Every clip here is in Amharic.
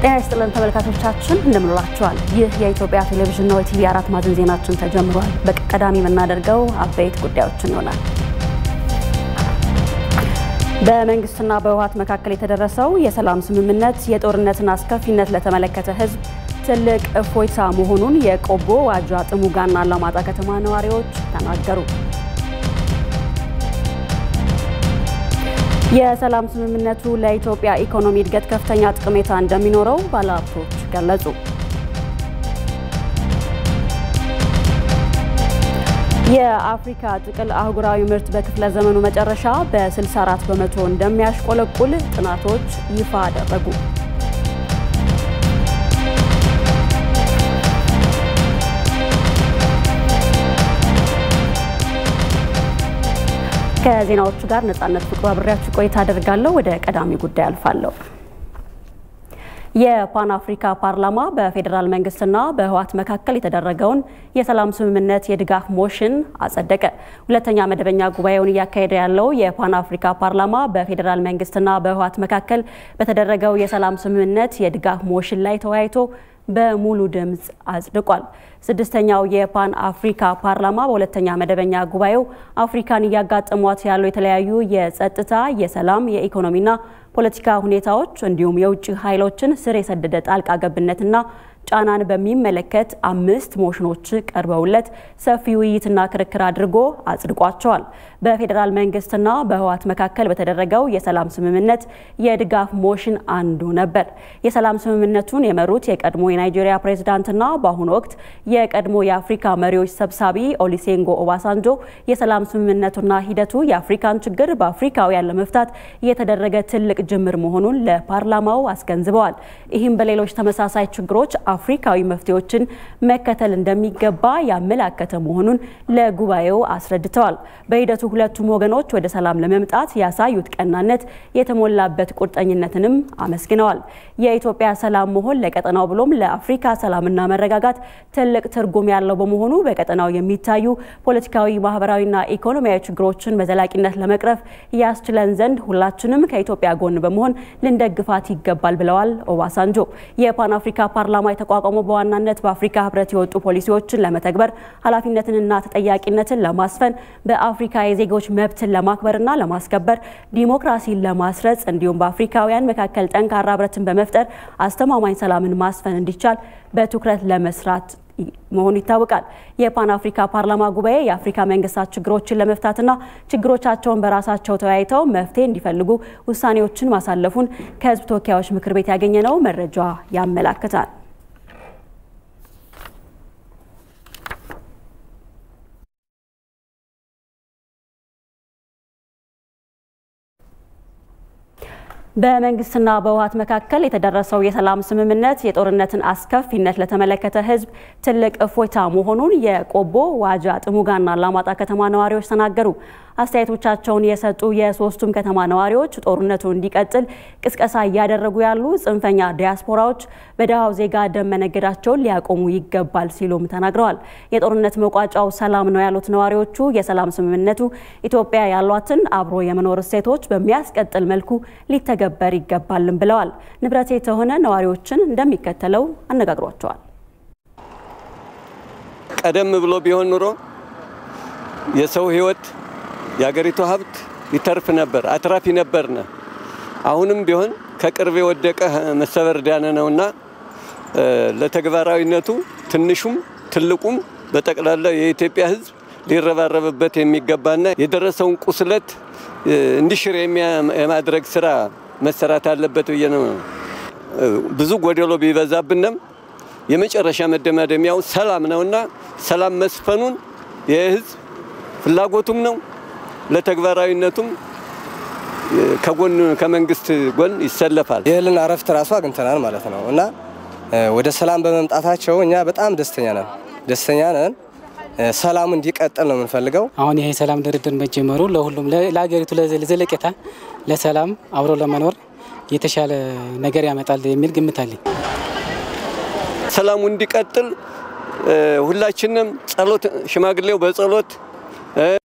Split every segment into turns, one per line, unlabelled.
ጤና ይስጥልን ተመልካቾቻችን እንደምንላችኋል። ይህ የኢትዮጵያ ቴሌቪዥን ነው። የቲቪ አራት ማዕዘን ዜናችን ተጀምሯል። በቀዳሚ የምናደርገው አበይት ጉዳዮችን ይሆናል። በመንግስትና በህወሓት መካከል የተደረሰው የሰላም ስምምነት የጦርነትን አስከፊነት ለተመለከተ ህዝብ ትልቅ እፎይታ መሆኑን የቆቦ ዋጃ፣ ጥሙጋና አላማጣ ከተማ ነዋሪዎች ተናገሩ። የሰላም ስምምነቱ ለኢትዮጵያ ኢኮኖሚ እድገት ከፍተኛ ጠቀሜታ እንደሚኖረው ባለሀብቶች ገለጹ። የአፍሪካ ጥቅል አህጉራዊ ምርት በክፍለ ዘመኑ መጨረሻ በ64 በመቶ እንደሚያሽቆለቁል ጥናቶች ይፋ አደረጉ። ከዜናዎቹ ጋር ነጻነት ፍቅሩ አብሬያችሁ ቆይታ አደርጋለሁ። ወደ ቀዳሚ ጉዳይ አልፋለሁ። የፓን አፍሪካ ፓርላማ በፌዴራል መንግስትና በህወሓት መካከል የተደረገውን የሰላም ስምምነት የድጋፍ ሞሽን አጸደቀ። ሁለተኛ መደበኛ ጉባኤውን እያካሄደ ያለው የፓን አፍሪካ ፓርላማ በፌዴራል መንግስትና በህወሓት መካከል በተደረገው የሰላም ስምምነት የድጋፍ ሞሽን ላይ ተወያይቶ በሙሉ ድምፅ አጽድቋል። ስድስተኛው የፓን አፍሪካ ፓርላማ በሁለተኛ መደበኛ ጉባኤው አፍሪካን እያጋጠሟት ያሉ የተለያዩ የጸጥታ፣ የሰላም፣ የኢኮኖሚና ፖለቲካ ሁኔታዎች እንዲሁም የውጭ ኃይሎችን ስር የሰደደ ጣልቃ ገብነትና ጫናን በሚመለከት አምስት ሞሽኖች ቀርበውለት ሰፊ ውይይትና ክርክር አድርጎ አጽድቋቸዋል። በፌዴራል መንግስትና በህወሓት መካከል በተደረገው የሰላም ስምምነት የድጋፍ ሞሽን አንዱ ነበር። የሰላም ስምምነቱን የመሩት የቀድሞ የናይጄሪያ ፕሬዝዳንትና በአሁኑ ወቅት የቀድሞ የአፍሪካ መሪዎች ሰብሳቢ ኦሊሴንጎ ኦባሳንጆ የሰላም ስምምነቱና ሂደቱ የአፍሪካን ችግር በአፍሪካውያን ለመፍታት የተደረገ ትልቅ ጅምር መሆኑን ለፓርላማው አስገንዝበዋል። ይህም በሌሎች ተመሳሳይ ችግሮች አፍሪካዊ መፍትሄዎችን መከተል እንደሚገባ ያመላከተ መሆኑን ለጉባኤው አስረድተዋል። በሂደቱ ሁለቱም ወገኖች ወደ ሰላም ለመምጣት ያሳዩት ቀናነት የተሞላበት ቁርጠኝነትንም አመስግነዋል። የኢትዮጵያ ሰላም መሆን ለቀጠናው ብሎም ለአፍሪካ ሰላምና መረጋጋት ትልቅ ትርጉም ያለው በመሆኑ በቀጠናው የሚታዩ ፖለቲካዊ፣ ማህበራዊና ኢኮኖሚያዊ ችግሮችን በዘላቂነት ለመቅረፍ ያስችለን ዘንድ ሁላችንም ከኢትዮጵያ ጎን በመሆን ልንደግፋት ይገባል ብለዋል ኦባሳንጆ። የፓን አፍሪካ ፓርላማ የተቋቋመው በዋናነት በአፍሪካ ህብረት የወጡ ፖሊሲዎችን ለመተግበር ኃላፊነትንና ተጠያቂነትን ለማስፈን በአፍሪካ የዜጎች መብትን ለማክበርና ለማስከበር ዲሞክራሲን ለማስረጽ እንዲሁም በአፍሪካውያን መካከል ጠንካራ ህብረትን በመፍጠር አስተማማኝ ሰላምን ማስፈን እንዲቻል በትኩረት ለመስራት መሆኑ ይታወቃል። የፓን አፍሪካ ፓርላማ ጉባኤ የአፍሪካ መንግስታት ችግሮችን ለመፍታትና ችግሮቻቸውን በራሳቸው ተወያይተው መፍትሄ እንዲፈልጉ ውሳኔዎችን ማሳለፉን ከህዝብ ተወካዮች ምክር ቤት ያገኘነው መረጃ ያመላክታል። በመንግስትና በህወሓት መካከል የተደረሰው የሰላም ስምምነት የጦርነትን አስከፊነት ለተመለከተ ህዝብ ትልቅ እፎይታ መሆኑን የቆቦ ዋጃ፣ ጥሙጋና አላማጣ ከተማ ነዋሪዎች ተናገሩ። አስተያየቶቻቸውን የሰጡ የሶስቱም ከተማ ነዋሪዎች ጦርነቱ እንዲቀጥል ቅስቀሳ እያደረጉ ያሉ ጽንፈኛ ዲያስፖራዎች በደሃው ዜጋ ደም መነገዳቸውን ሊያቆሙ ይገባል ሲሉም ተናግረዋል። የጦርነት መቋጫው ሰላም ነው ያሉት ነዋሪዎቹ የሰላም ስምምነቱ ኢትዮጵያ ያሏትን አብሮ የመኖር እሴቶች በሚያስቀጥል መልኩ ሊተገበር ይገባልም ብለዋል። ንብረቴ የተሆነ ነዋሪዎችን እንደሚከተለው አነጋግሯቸዋል።
ቀደም ብሎ ቢሆን ኑሮ የሰው ህይወት የሀገሪቱ ሀብት ይተርፍ ነበር፣ አትራፊ ነበርነ። አሁንም ቢሆን ከቅርብ የወደቀ መሰበር ዳነ ነውና ለተግባራዊነቱ ትንሹም ትልቁም በጠቅላላ የኢትዮጵያ ህዝብ ሊረባረብበት የሚገባና የደረሰውን ቁስለት እንዲሽር የማድረግ ስራ መሰራት አለበት ብዬ ነው። ብዙ ጎደሎ ቢበዛብንም የመጨረሻ መደማደሚያው ሰላም ነውና ሰላም መስፈኑን የህዝብ ፍላጎቱም ነው። ለተግባራዊነቱም ከጎን ከመንግስት ጎን ይሰለፋል።
የእህልን እረፍት ራሱ አግኝተናል ማለት ነው እና ወደ ሰላም በመምጣታቸው እኛ በጣም ደስተኛ ነን ደስተኛ ነን። ሰላሙ እንዲቀጥል ነው የምንፈልገው።
አሁን ይሄ ሰላም ድርድር መጀመሩ ለሁሉም ለሀገሪቱ ዘለቄታ፣ ለሰላም አብሮ ለመኖር የተሻለ ነገር ያመጣል የሚል ግምት አለኝ።
ሰላሙ እንዲቀጥል ሁላችንም ጸሎት፣ ሽማግሌው በጸሎት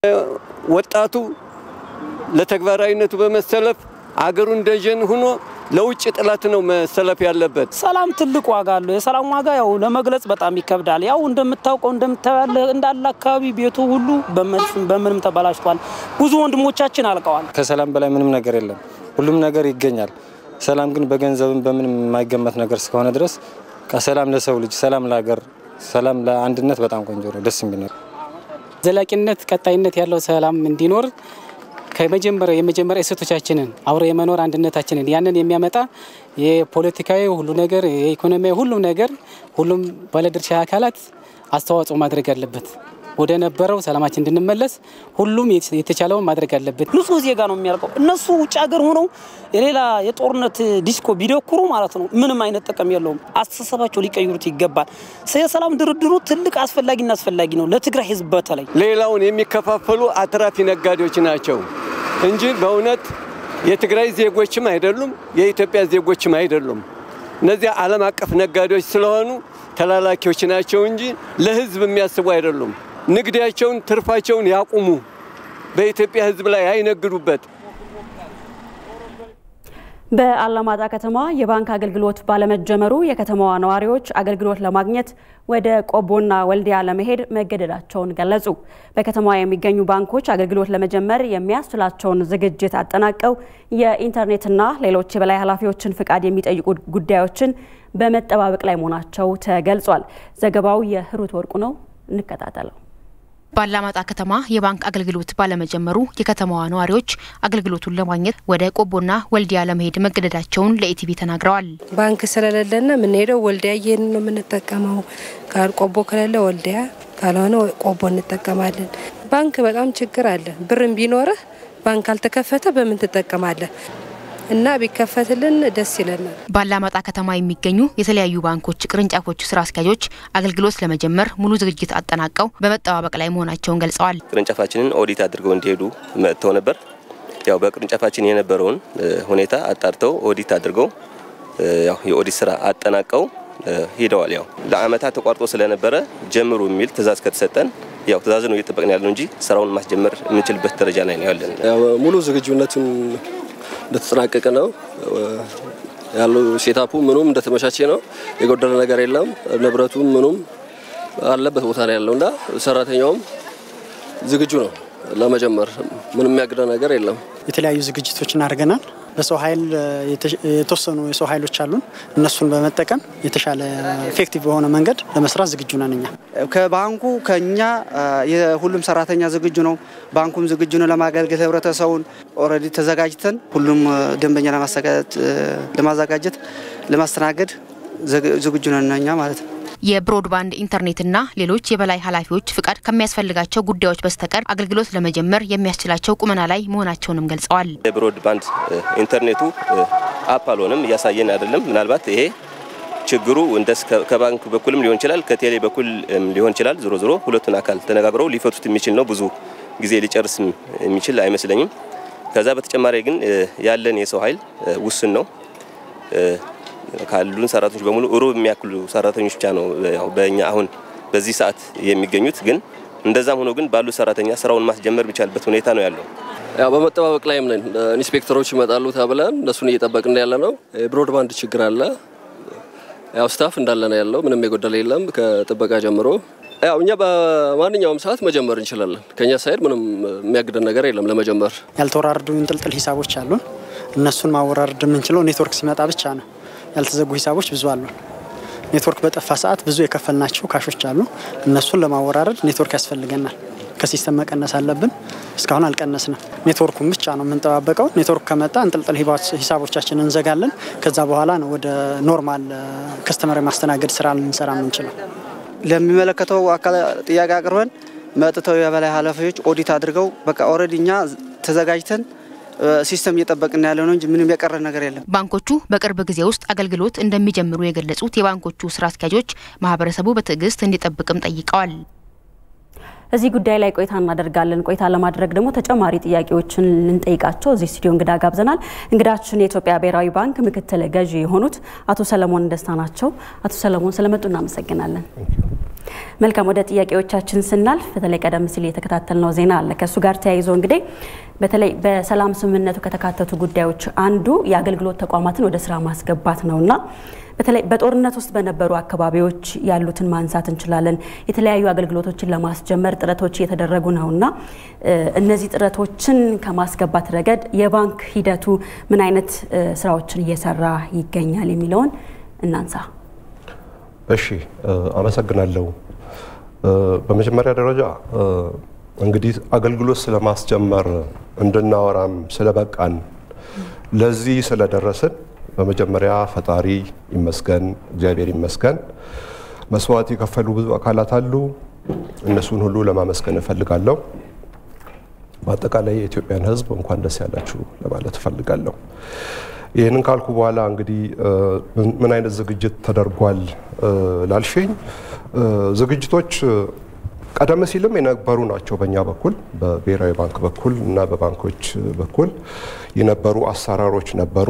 ወጣቱ ለተግባራዊነቱ በመሰለፍ አገሩን ደጀን ሆኖ ለውጭ ጥላት ነው መሰለፍ ያለበት።
ሰላም ትልቅ ዋጋ አለው። የሰላም ዋጋ ያው ለመግለጽ በጣም ይከብዳል። ያው እንደምታውቀው እንደምታያለ እንዳለ አካባቢ ቤቱ ሁሉ በመድፍም በምንም ተበላሽቷል። ብዙ ወንድሞቻችን አልቀዋል።
ከሰላም በላይ ምንም ነገር የለም። ሁሉም ነገር ይገኛል። ሰላም ግን በገንዘብም በምንም የማይገመት ነገር እስከሆነ ድረስ ሰላም ለሰው ልጅ፣ ሰላም ለሀገር፣ ሰላም ለአንድነት በጣም ቆንጆ ነው፣ ደስ የሚል ነው።
ዘላቂነት ቀጣይነት ያለው ሰላም እንዲኖር ከመጀመሪያው የመጀመሪያ እሴቶቻችንን አብሮ የመኖር አንድነታችንን ያንን የሚያመጣ የፖለቲካዊ ሁሉ ነገር የኢኮኖሚያዊ ሁሉም ነገር ሁሉም ባለድርሻ አካላት አስተዋጽኦ ማድረግ አለበት። ወደ ነበረው ሰላማችን እንድንመለስ ሁሉም የተቻለውን ማድረግ አለበት።
ንጹህ ዜጋ ነው የሚያልቀው። እነሱ ውጭ ሀገር ሆነው የሌላ የጦርነት ዲስኮ ቢደኩሩ ማለት ነው ምንም አይነት ጥቅም የለውም። አስተሳሰባቸው ሊቀይሩት ይገባል። የሰላም ድርድሩ ትልቅ አስፈላጊና አስፈላጊ ነው ለትግራይ ሕዝብ በተለይ
ሌላውን የሚከፋፈሉ አትራፊ ነጋዴዎች ናቸው እንጂ በእውነት የትግራይ ዜጎችም አይደሉም፣ የኢትዮጵያ ዜጎችም አይደሉም። እነዚያ ዓለም አቀፍ ነጋዴዎች ስለሆኑ ተላላኪዎች ናቸው እንጂ ለሕዝብ የሚያስቡ አይደሉም። ንግዳቸውን፣ ትርፋቸውን ያቁሙ። በኢትዮጵያ ሕዝብ ላይ አይነግዱበት።
በአላማጣ ከተማ የባንክ አገልግሎት ባለመጀመሩ የከተማዋ ነዋሪዎች አገልግሎት ለማግኘት ወደ ቆቦና ወልዲያ ለመሄድ መገደዳቸውን ገለጹ። በከተማዋ የሚገኙ ባንኮች አገልግሎት ለመጀመር የሚያስችላቸውን ዝግጅት አጠናቀው የኢንተርኔትና ሌሎች የበላይ ኃላፊዎችን ፍቃድ የሚጠይቁ ጉዳዮችን በመጠባበቅ ላይ መሆናቸው ተገልጿል። ዘገባው የህሩት ወርቁ ነው። እንከታተለው።
በአላማጣ ከተማ የባንክ አገልግሎት ባለመጀመሩ የከተማዋ ነዋሪዎች አገልግሎቱን ለማግኘት ወደ ቆቦና ወልዲያ ለመሄድ መገደዳቸውን ለኢቲቪ ተናግረዋል።
ባንክ ስለሌለና የምንሄደው ወልዲያ እየሄድን ነው የምንጠቀመው። ቆቦ ከሌለ ወልዲያ ካልሆነ ቆቦ እንጠቀማለን። ባንክ በጣም ችግር አለ። ብርም ቢኖርህ ባንክ አልተከፈተ በምን ትጠቀማለህ? እና ቢከፈትልን ደስ ይለናል።
በአላማጣ ከተማ የሚገኙ የተለያዩ ባንኮች ቅርንጫፎች ስራ አስኪያጆች አገልግሎት ለመጀመር ሙሉ ዝግጅት አጠናቀው በመጠባበቅ ላይ መሆናቸውን ገልጸዋል።
ቅርንጫፋችንን ኦዲት አድርገው እንዲሄዱ መጥተው ነበር። ያው በቅርንጫፋችን የነበረውን ሁኔታ አጣርተው ኦዲት አድርገው ያው የኦዲት ስራ አጠናቀው ሂደዋል። ያው ለአመታት ተቋርጦ ስለነበረ ጀምሩ የሚል ትዕዛዝ ከተሰጠን ያው ትዕዛዝ ነው እየጠበቅን ያለው እንጂ ስራውን ማስጀመር የምንችልበት ደረጃ ላይ ነው ያለን።
ሙሉ ዝግጁነቱን እንደተጠናቀቀ ነው ያለው። ሴታፑ ምኑም እንደተመቻቸ ነው። የጎደለ ነገር የለም። ንብረቱም ምኑም አለበት ቦታ ላይ ያለው እና ሰራተኛውም ዝግጁ ነው ለመጀመር። ምንም የሚያግደ ነገር የለም።
የተለያዩ ዝግጅቶችን አድርገናል። በሰው ኃይል የተወሰኑ የሰው ኃይሎች አሉን። እነሱን በመጠቀም የተሻለ ኤፌክቲቭ በሆነ መንገድ ለመስራት ዝግጁ ነን። እኛ
ከባንኩ ከኛ የሁሉም ሰራተኛ ዝግጁ ነው። ባንኩም ዝግጁ ነው ለማገልገል ህብረተሰቡን። ኦልሬዲ ተዘጋጅተን ሁሉም ደንበኛ ለማዘጋጀት ለማስተናገድ ዝግጁ ነን እኛ ማለት ነው።
የብሮድባንድ ኢንተርኔትና ሌሎች የበላይ ኃላፊዎች ፍቃድ ከሚያስፈልጋቸው ጉዳዮች በስተቀር አገልግሎት ለመጀመር የሚያስችላቸው ቁመና ላይ መሆናቸውንም ገልጸዋል።
የብሮድባንድ ኢንተርኔቱ አፕ አልሆነም፣ እያሳየን አይደለም። ምናልባት ይሄ ችግሩ እንደ ከባንክ በኩልም ሊሆን ይችላል፣ ከቴሌ በኩል ሊሆን ይችላል። ዞሮ ዞሮ ሁለቱን አካል ተነጋግረው ሊፈቱት የሚችል ነው። ብዙ ጊዜ ሊጨርስ የሚችል አይመስለኝም። ከዛ በተጨማሪ ግን ያለን የሰው ኃይል ውስን ነው። ካሉን ሰራተኞች በሙሉ ሩብ የሚያክሉ ሰራተኞች ብቻ ነው ያው በእኛ አሁን በዚህ ሰዓት የሚገኙት። ግን እንደዛም ሆኖ ግን ባሉ ሰራተኛ ስራውን ማስጀመር የሚቻልበት ሁኔታ ነው ያለው።
ያው በመጠባበቅ ላይም ነን። ኢንስፔክተሮች ይመጣሉ ተብለን እነሱን እየጠበቅን ያለ ነው። ብሮድባንድ ችግር አለ። ያው ስታፍ እንዳለ ነው ያለው። ምንም የጎደለ የለም ከጥበቃ ጀምሮ። ያው እኛ በማንኛውም ሰዓት መጀመር እንችላለን። ከኛ ሳይድ ምንም የሚያግደን ነገር የለም ለመጀመር።
ያልተወራረዱ እንጥልጥል ሂሳቦች አሉን። እነሱን ማወራረድ የምንችለው ኔትወርክ ሲመጣ ብቻ ነው። ያልተዘጉ ሂሳቦች ብዙ አሉ። ኔትወርክ በጠፋ ሰዓት ብዙ የከፈልናቸው ካሾች አሉ። እነሱን ለማወራረድ ኔትወርክ ያስፈልገናል። ከሲስተም መቀነስ አለብን። እስካሁን አልቀነስንም። ኔትወርኩን ብቻ ነው የምንጠባበቀው። ኔትወርክ ከመጣ እንጥልጥል ሂሳቦቻችንን እንዘጋለን። ከዛ በኋላ ነው ወደ ኖርማል ከስተመር የማስተናገድ ስራ ልንሰራ የምንችለው።
ለሚመለከተው አካል ጥያቄ አቅርበን መጥተው የበላይ ኃላፊዎች ኦዲት አድርገው በቃ ኦልሬዲ እኛ ተዘጋጅተን ሲስተም እየጠበቅን ያለ ነው እንጂ ምንም የቀረ ነገር የለም።
ባንኮቹ በቅርብ ጊዜ ውስጥ አገልግሎት እንደሚጀምሩ የገለጹት የባንኮቹ ስራ አስኪያጆች ማህበረሰቡ በትዕግስት እንዲጠብቅም ጠይቀዋል።
እዚህ ጉዳይ ላይ ቆይታ እናደርጋለን። ቆይታ ለማድረግ ደግሞ ተጨማሪ ጥያቄዎችን ልንጠይቃቸው እዚህ ስቱዲዮ እንግዳ ጋብዘናል። እንግዳችን የኢትዮጵያ ብሔራዊ ባንክ ምክትል ገዢ የሆኑት አቶ ሰለሞን ደስታ ናቸው። አቶ ሰለሞን ስለመጡ እናመሰግናለን። መልካም ወደ ጥያቄዎቻችን ስናልፍ በተለይ ቀደም ሲል የተከታተልነው ዜና አለ። ከእሱ ጋር ተያይዞ እንግዲህ በተለይ በሰላም ስምምነቱ ከተካተቱ ጉዳዮች አንዱ የአገልግሎት ተቋማትን ወደ ስራ ማስገባት ነውና በተለይ በጦርነት ውስጥ በነበሩ አካባቢዎች ያሉትን ማንሳት እንችላለን። የተለያዩ አገልግሎቶችን ለማስጀመር ጥረቶች እየተደረጉ ነውና እነዚህ ጥረቶችን ከማስገባት ረገድ የባንክ ሂደቱ ምን አይነት ስራዎችን እየሰራ ይገኛል የሚለውን እናንሳ።
እሺ፣ አመሰግናለሁ። በመጀመሪያ ደረጃ እንግዲህ አገልግሎት ስለማስጀመር እንድናወራም ስለበቃን ለዚህ ስለደረስን በመጀመሪያ ፈጣሪ ይመስገን፣ እግዚአብሔር ይመስገን። መስዋዕት የከፈሉ ብዙ አካላት አሉ። እነሱን ሁሉ ለማመስገን እፈልጋለሁ። በአጠቃላይ የኢትዮጵያን ሕዝብ እንኳን ደስ ያላችሁ ለማለት እፈልጋለሁ። ይህንን ካልኩ በኋላ እንግዲህ ምን አይነት ዝግጅት ተደርጓል ላልሽኝ፣ ዝግጅቶች ቀደም ሲልም የነበሩ ናቸው። በእኛ በኩል በብሔራዊ ባንክ በኩል እና በባንኮች በኩል የነበሩ አሰራሮች ነበሩ።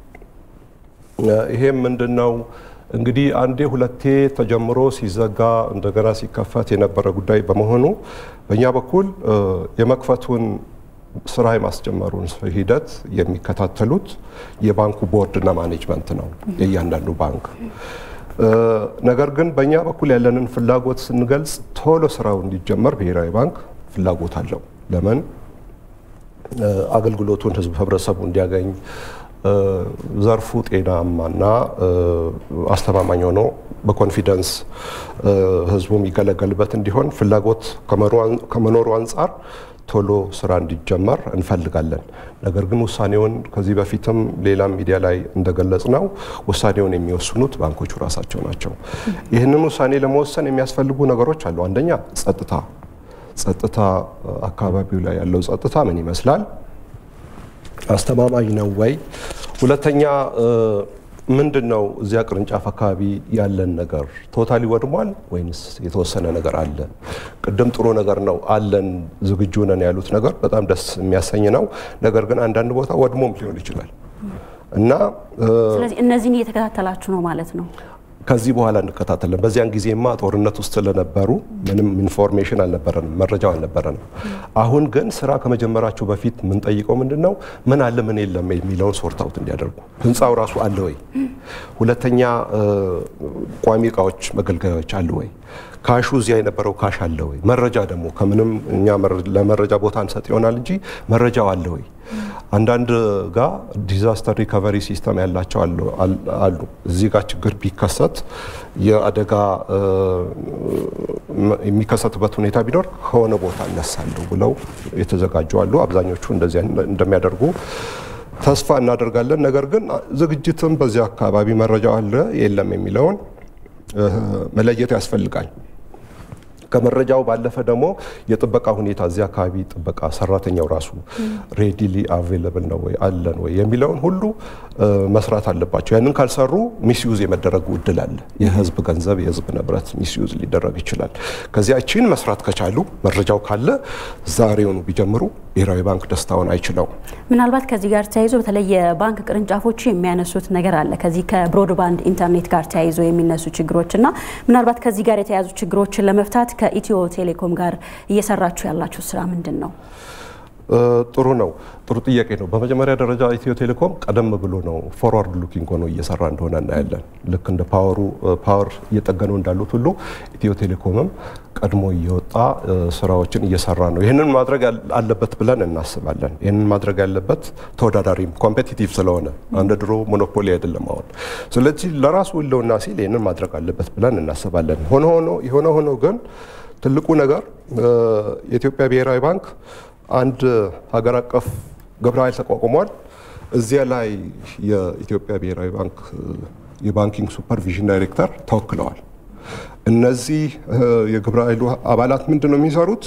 ይሄም ምንድን ነው እንግዲህ አንዴ ሁለቴ ተጀምሮ ሲዘጋ እንደገና ሲከፈት የነበረ ጉዳይ በመሆኑ በእኛ በኩል የመክፈቱን ስራ የማስጀመሩን ሂደት የሚከታተሉት የባንኩ ቦርድና ማኔጅመንት ነው የእያንዳንዱ ባንክ። ነገር ግን በእኛ በኩል ያለንን ፍላጎት ስንገልጽ ቶሎ ስራው እንዲጀመር ብሔራዊ ባንክ ፍላጎት አለው። ለምን አገልግሎቱን ህዝብ ህብረተሰቡ እንዲያገኝ ዘርፉ ጤናማና አስተማማኝ ሆኖ በኮንፊደንስ ህዝቡ የሚገለገልበት እንዲሆን ፍላጎት ከመኖሩ አንጻር ቶሎ ስራ እንዲጀመር እንፈልጋለን። ነገር ግን ውሳኔውን ከዚህ በፊትም ሌላም ሚዲያ ላይ እንደገለጽ ነው ውሳኔውን የሚወስኑት ባንኮቹ ራሳቸው ናቸው። ይህንን ውሳኔ ለመወሰን የሚያስፈልጉ ነገሮች አሉ። አንደኛ ጸጥታ፣ ጸጥታ አካባቢው ላይ ያለው ጸጥታ ምን ይመስላል? አስተማማኝ ነው ወይ? ሁለተኛ ምንድን ነው እዚያ ቅርንጫፍ አካባቢ ያለን ነገር ቶታሊ ወድሟል ወይንስ የተወሰነ ነገር አለ? ቅድም ጥሩ ነገር ነው አለን ዝግጁ ነን ያሉት ነገር በጣም ደስ የሚያሰኝ ነው። ነገር ግን አንዳንድ ቦታ ወድሞም ሊሆን ይችላል እና
ስለዚህ እነዚህን እየተከታተላችሁ ነው ማለት ነው።
ከዚህ በኋላ እንከታተለን። በዚያን ጊዜማ ጦርነት ውስጥ ስለነበሩ ምንም ኢንፎርሜሽን አልነበረንም፣ መረጃው አልነበረንም። አሁን ግን ስራ ከመጀመራቸው በፊት የምንጠይቀው ምንድን ነው ምን አለ ምን የለም የሚለውን ሶርት አውት እንዲያደርጉ፣ ህንፃው ራሱ አለ ወይ፣ ሁለተኛ ቋሚ እቃዎች መገልገያዎች አለ ወይ፣ ካሹ እዚያ የነበረው ካሽ አለ ወይ፣ መረጃ ደግሞ ከምንም እኛ ለመረጃ ቦታ እንሰጥ ይሆናል እንጂ መረጃው አለ ወይ አንዳንድ ጋር ዲዛስተር ሪከቨሪ ሲስተም ያላቸው አሉ። እዚህ ጋር ችግር ቢከሰት የአደጋ የሚከሰትበት ሁኔታ ቢኖር ከሆነ ቦታ እነሳለሁ ብለው የተዘጋጁ አሉ። አብዛኞቹ እንደዚያ እንደሚያደርጉ ተስፋ እናደርጋለን። ነገር ግን ዝግጅትም በዚያ አካባቢ መረጃው አለ የለም የሚለውን መለየት ያስፈልጋል። ከመረጃው ባለፈ ደግሞ የጥበቃ ሁኔታ እዚህ አካባቢ ጥበቃ ሰራተኛው ራሱ ሬዲሊ አቬለብል ነው ወይ አለን ወይ የሚለውን ሁሉ መስራት አለባቸው። ያንን ካልሰሩ ሚስዩዝ የመደረጉ እድል አለ። የህዝብ ገንዘብ የህዝብ ንብረት ሚስዩዝ ሊደረግ ይችላል። ከዚያችን መስራት ከቻሉ መረጃው ካለ ዛሬውኑ ቢጀምሩ ብሔራዊ ባንክ ደስታውን አይችለው።
ምናልባት ከዚህ ጋር ተያይዞ በተለይ የባንክ ቅርንጫፎቹ የሚያነሱት ነገር አለ። ከዚህ ከብሮድባንድ ኢንተርኔት ጋር ተያይዞ የሚነሱ ችግሮች እና ምናልባት ከዚህ ጋር የተያያዙ ችግሮችን ለመፍታት ከኢትዮ ቴሌኮም ጋር እየሰራችሁ ያላችሁ ስራ ምንድን ነው?
ጥሩ ነው። ጥሩ ጥያቄ ነው። በመጀመሪያ ደረጃ ኢትዮ ቴሌኮም ቀደም ብሎ ነው ፎርዋርድ ሉኪንግ ሆኖ እየሰራ እንደሆነ እናያለን። ልክ እንደ ፓወሩ ፓወር እየጠገኑ እንዳሉት ሁሉ ኢትዮ ቴሌኮምም ቀድሞ እየወጣ ስራዎችን እየሰራ ነው። ይህንን ማድረግ አለበት ብለን እናስባለን። ይህንን ማድረግ ያለበት ተወዳዳሪም ኮምፔቲቲቭ ስለሆነ እንደ ድሮ ሞኖፖሊ አይደለም አሁን። ስለዚህ ለራሱ ህልውና ሲል ይህንን ማድረግ አለበት ብለን እናስባለን። ሆኖ ሆኖ የሆነ ሆኖ ግን ትልቁ ነገር የኢትዮጵያ ብሔራዊ ባንክ አንድ ሀገር አቀፍ ግብረ ኃይል ተቋቁሟል። እዚያ ላይ የኢትዮጵያ ብሔራዊ ባንክ የባንኪንግ ሱፐርቪዥን ዳይሬክተር ተወክለዋል። እነዚህ የግብረ ኃይሉ አባላት ምንድን ነው የሚሰሩት?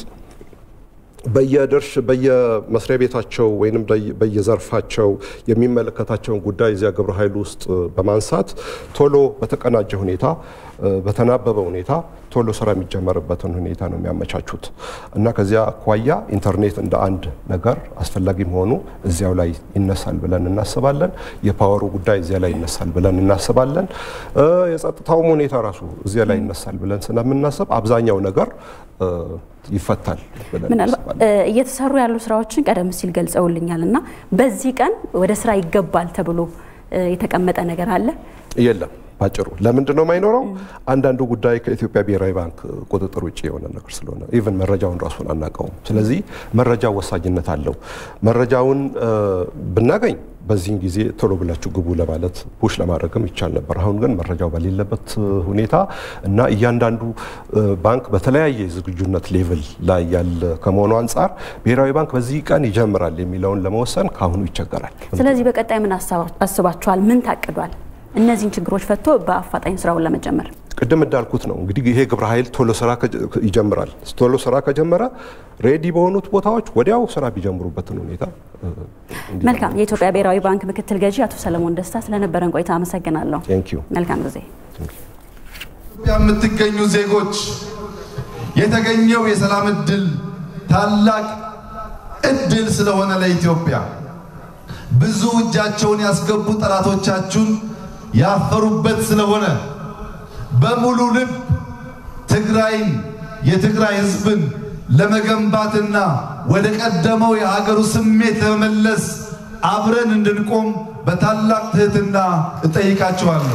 በየድርሽ በየመስሪያ ቤታቸው ወይም በየዘርፋቸው የሚመለከታቸውን ጉዳይ እዚያ ግብረ ኃይሉ ውስጥ በማንሳት ቶሎ በተቀናጀ ሁኔታ በተናበበ ሁኔታ ቶሎ ስራ የሚጀመርበትን ሁኔታ ነው የሚያመቻቹት እና ከዚያ አኳያ ኢንተርኔት እንደ አንድ ነገር አስፈላጊ መሆኑ እዚያው ላይ ይነሳል ብለን እናስባለን። የፓወሩ ጉዳይ እዚያ ላይ ይነሳል ብለን እናስባለን። የጸጥታውም ሁኔታ ራሱ እዚያ ላይ ይነሳል ብለን ስለምናስብ አብዛኛው ነገር ይፈታል ብለን
ምናልባት እየተሰሩ ያሉ ስራዎችን ቀደም ሲል ገልጸውልኛል እና በዚህ ቀን ወደ ስራ ይገባል ተብሎ የተቀመጠ ነገር አለ?
የለም። ባጭሩ ለምንድን ነው የማይኖረው? አንዳንዱ ጉዳይ ከኢትዮጵያ ብሔራዊ ባንክ ቁጥጥር ውጭ የሆነ ነገር ስለሆነ ኢቨን መረጃውን ራሱን አናውቀውም። ስለዚህ መረጃው ወሳኝነት አለው። መረጃውን ብናገኝ በዚህን ጊዜ ቶሎ ብላችሁ ግቡ ለማለት ፑሽ ለማድረግም ይቻል ነበር። አሁን ግን መረጃው በሌለበት ሁኔታ እና እያንዳንዱ ባንክ በተለያየ ዝግጁነት ሌቭል ላይ ያለ ከመሆኑ አንጻር ብሔራዊ ባንክ በዚህ ቀን ይጀምራል የሚለውን ለመወሰን ከአሁኑ ይቸገራል።
ስለዚህ በቀጣይ ምን አስባችኋል? ምን ታቅዷል? እነዚህን ችግሮች ፈቶ በአፋጣኝ ስራውን ለመጀመር
ቅድም እንዳልኩት ነው እንግዲህ ይሄ ግብረ ኃይል ቶሎ ስራ ይጀምራል። ቶሎ ስራ ከጀመረ ሬዲ በሆኑት ቦታዎች ወዲያው ስራ ቢጀምሩበትን ሁኔታ
መልካም። የኢትዮጵያ ብሔራዊ ባንክ ምክትል ገዢ አቶ ሰለሞን ደስታ ስለነበረን ቆይታ አመሰግናለሁ። መልካም ጊዜ።
ኢትዮጵያ የምትገኙ ዜጎች የተገኘው የሰላም እድል ታላቅ እድል ስለሆነ ለኢትዮጵያ ብዙ እጃቸውን ያስገቡ ጠላቶቻችሁን ያፈሩበት ስለሆነ በሙሉ ልብ ትግራይን የትግራይ ሕዝብን ለመገንባትና ወደ ቀደመው የሀገሩ ስሜት ለመመለስ አብረን እንድንቆም በታላቅ ትህትና እጠይቃችኋለሁ።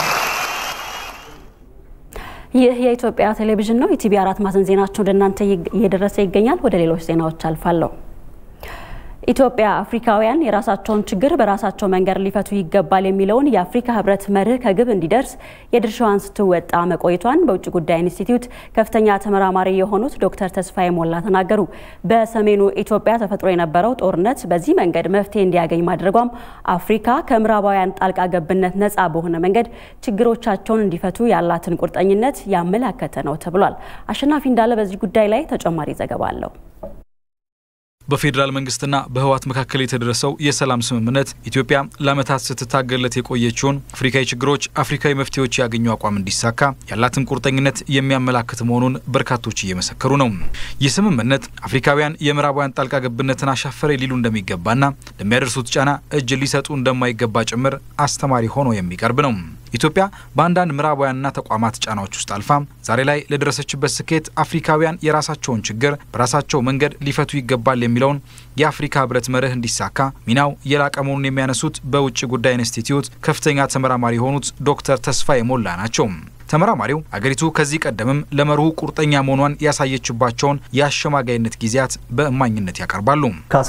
ይህ የኢትዮጵያ ቴሌቪዥን ነው። ኢቲቪ አራት ማዕዘን ዜናቸው ወደ እናንተ እየደረሰ ይገኛል። ወደ ሌሎች ዜናዎች አልፋለሁ። ኢትዮጵያ አፍሪካውያን የራሳቸውን ችግር በራሳቸው መንገድ ሊፈቱ ይገባል የሚለውን የአፍሪካ ህብረት መርህ ከግብ እንዲደርስ የድርሻዋን ስትወጣ መቆየቷን በውጭ ጉዳይ ኢንስቲትዩት ከፍተኛ ተመራማሪ የሆኑት ዶክተር ተስፋዬ ሞላ ተናገሩ። በሰሜኑ ኢትዮጵያ ተፈጥሮ የነበረው ጦርነት በዚህ መንገድ መፍትሄ እንዲያገኝ ማድረጓም አፍሪካ ከምዕራባውያን ጣልቃ ገብነት ነፃ በሆነ መንገድ ችግሮቻቸውን እንዲፈቱ ያላትን ቁርጠኝነት ያመላከተ ነው ተብሏል። አሸናፊ እንዳለ በዚህ ጉዳይ ላይ ተጨማሪ ዘገባ አለው።
በፌዴራል መንግስትና በህወሓት መካከል የተደረሰው የሰላም ስምምነት ኢትዮጵያ ለዓመታት ስትታገለት የቆየችውን አፍሪካዊ ችግሮች አፍሪካዊ መፍትሄዎች ያገኙ አቋም እንዲሳካ ያላትን ቁርጠኝነት የሚያመላክት መሆኑን በርካቶች እየመሰከሩ ነው። ይህ ስምምነት አፍሪካውያን የምዕራባውያን ጣልቃ ገብነትን አሻፈረ ሊሉ እንደሚገባና ለሚያደርሱት ጫና እጅ ሊሰጡ እንደማይገባ ጭምር አስተማሪ ሆኖ የሚቀርብ ነው። ኢትዮጵያ በአንዳንድ ምዕራባውያንና ተቋማት ጫናዎች ውስጥ አልፋ ዛሬ ላይ ለደረሰችበት ስኬት አፍሪካውያን የራሳቸውን ችግር በራሳቸው መንገድ ሊፈቱ ይገባል የሚለውን የአፍሪካ ህብረት መርህ እንዲሳካ ሚናው የላቀ መሆኑን የሚያነሱት በውጭ ጉዳይ ኢንስቲትዩት ከፍተኛ ተመራማሪ የሆኑት ዶክተር ተስፋዬ ሞላ ናቸው። ተመራማሪው አገሪቱ ከዚህ ቀደምም ለመርሁ ቁርጠኛ መሆኗን ያሳየችባቸውን የአሸማጋይነት ጊዜያት በእማኝነት ያቀርባሉ።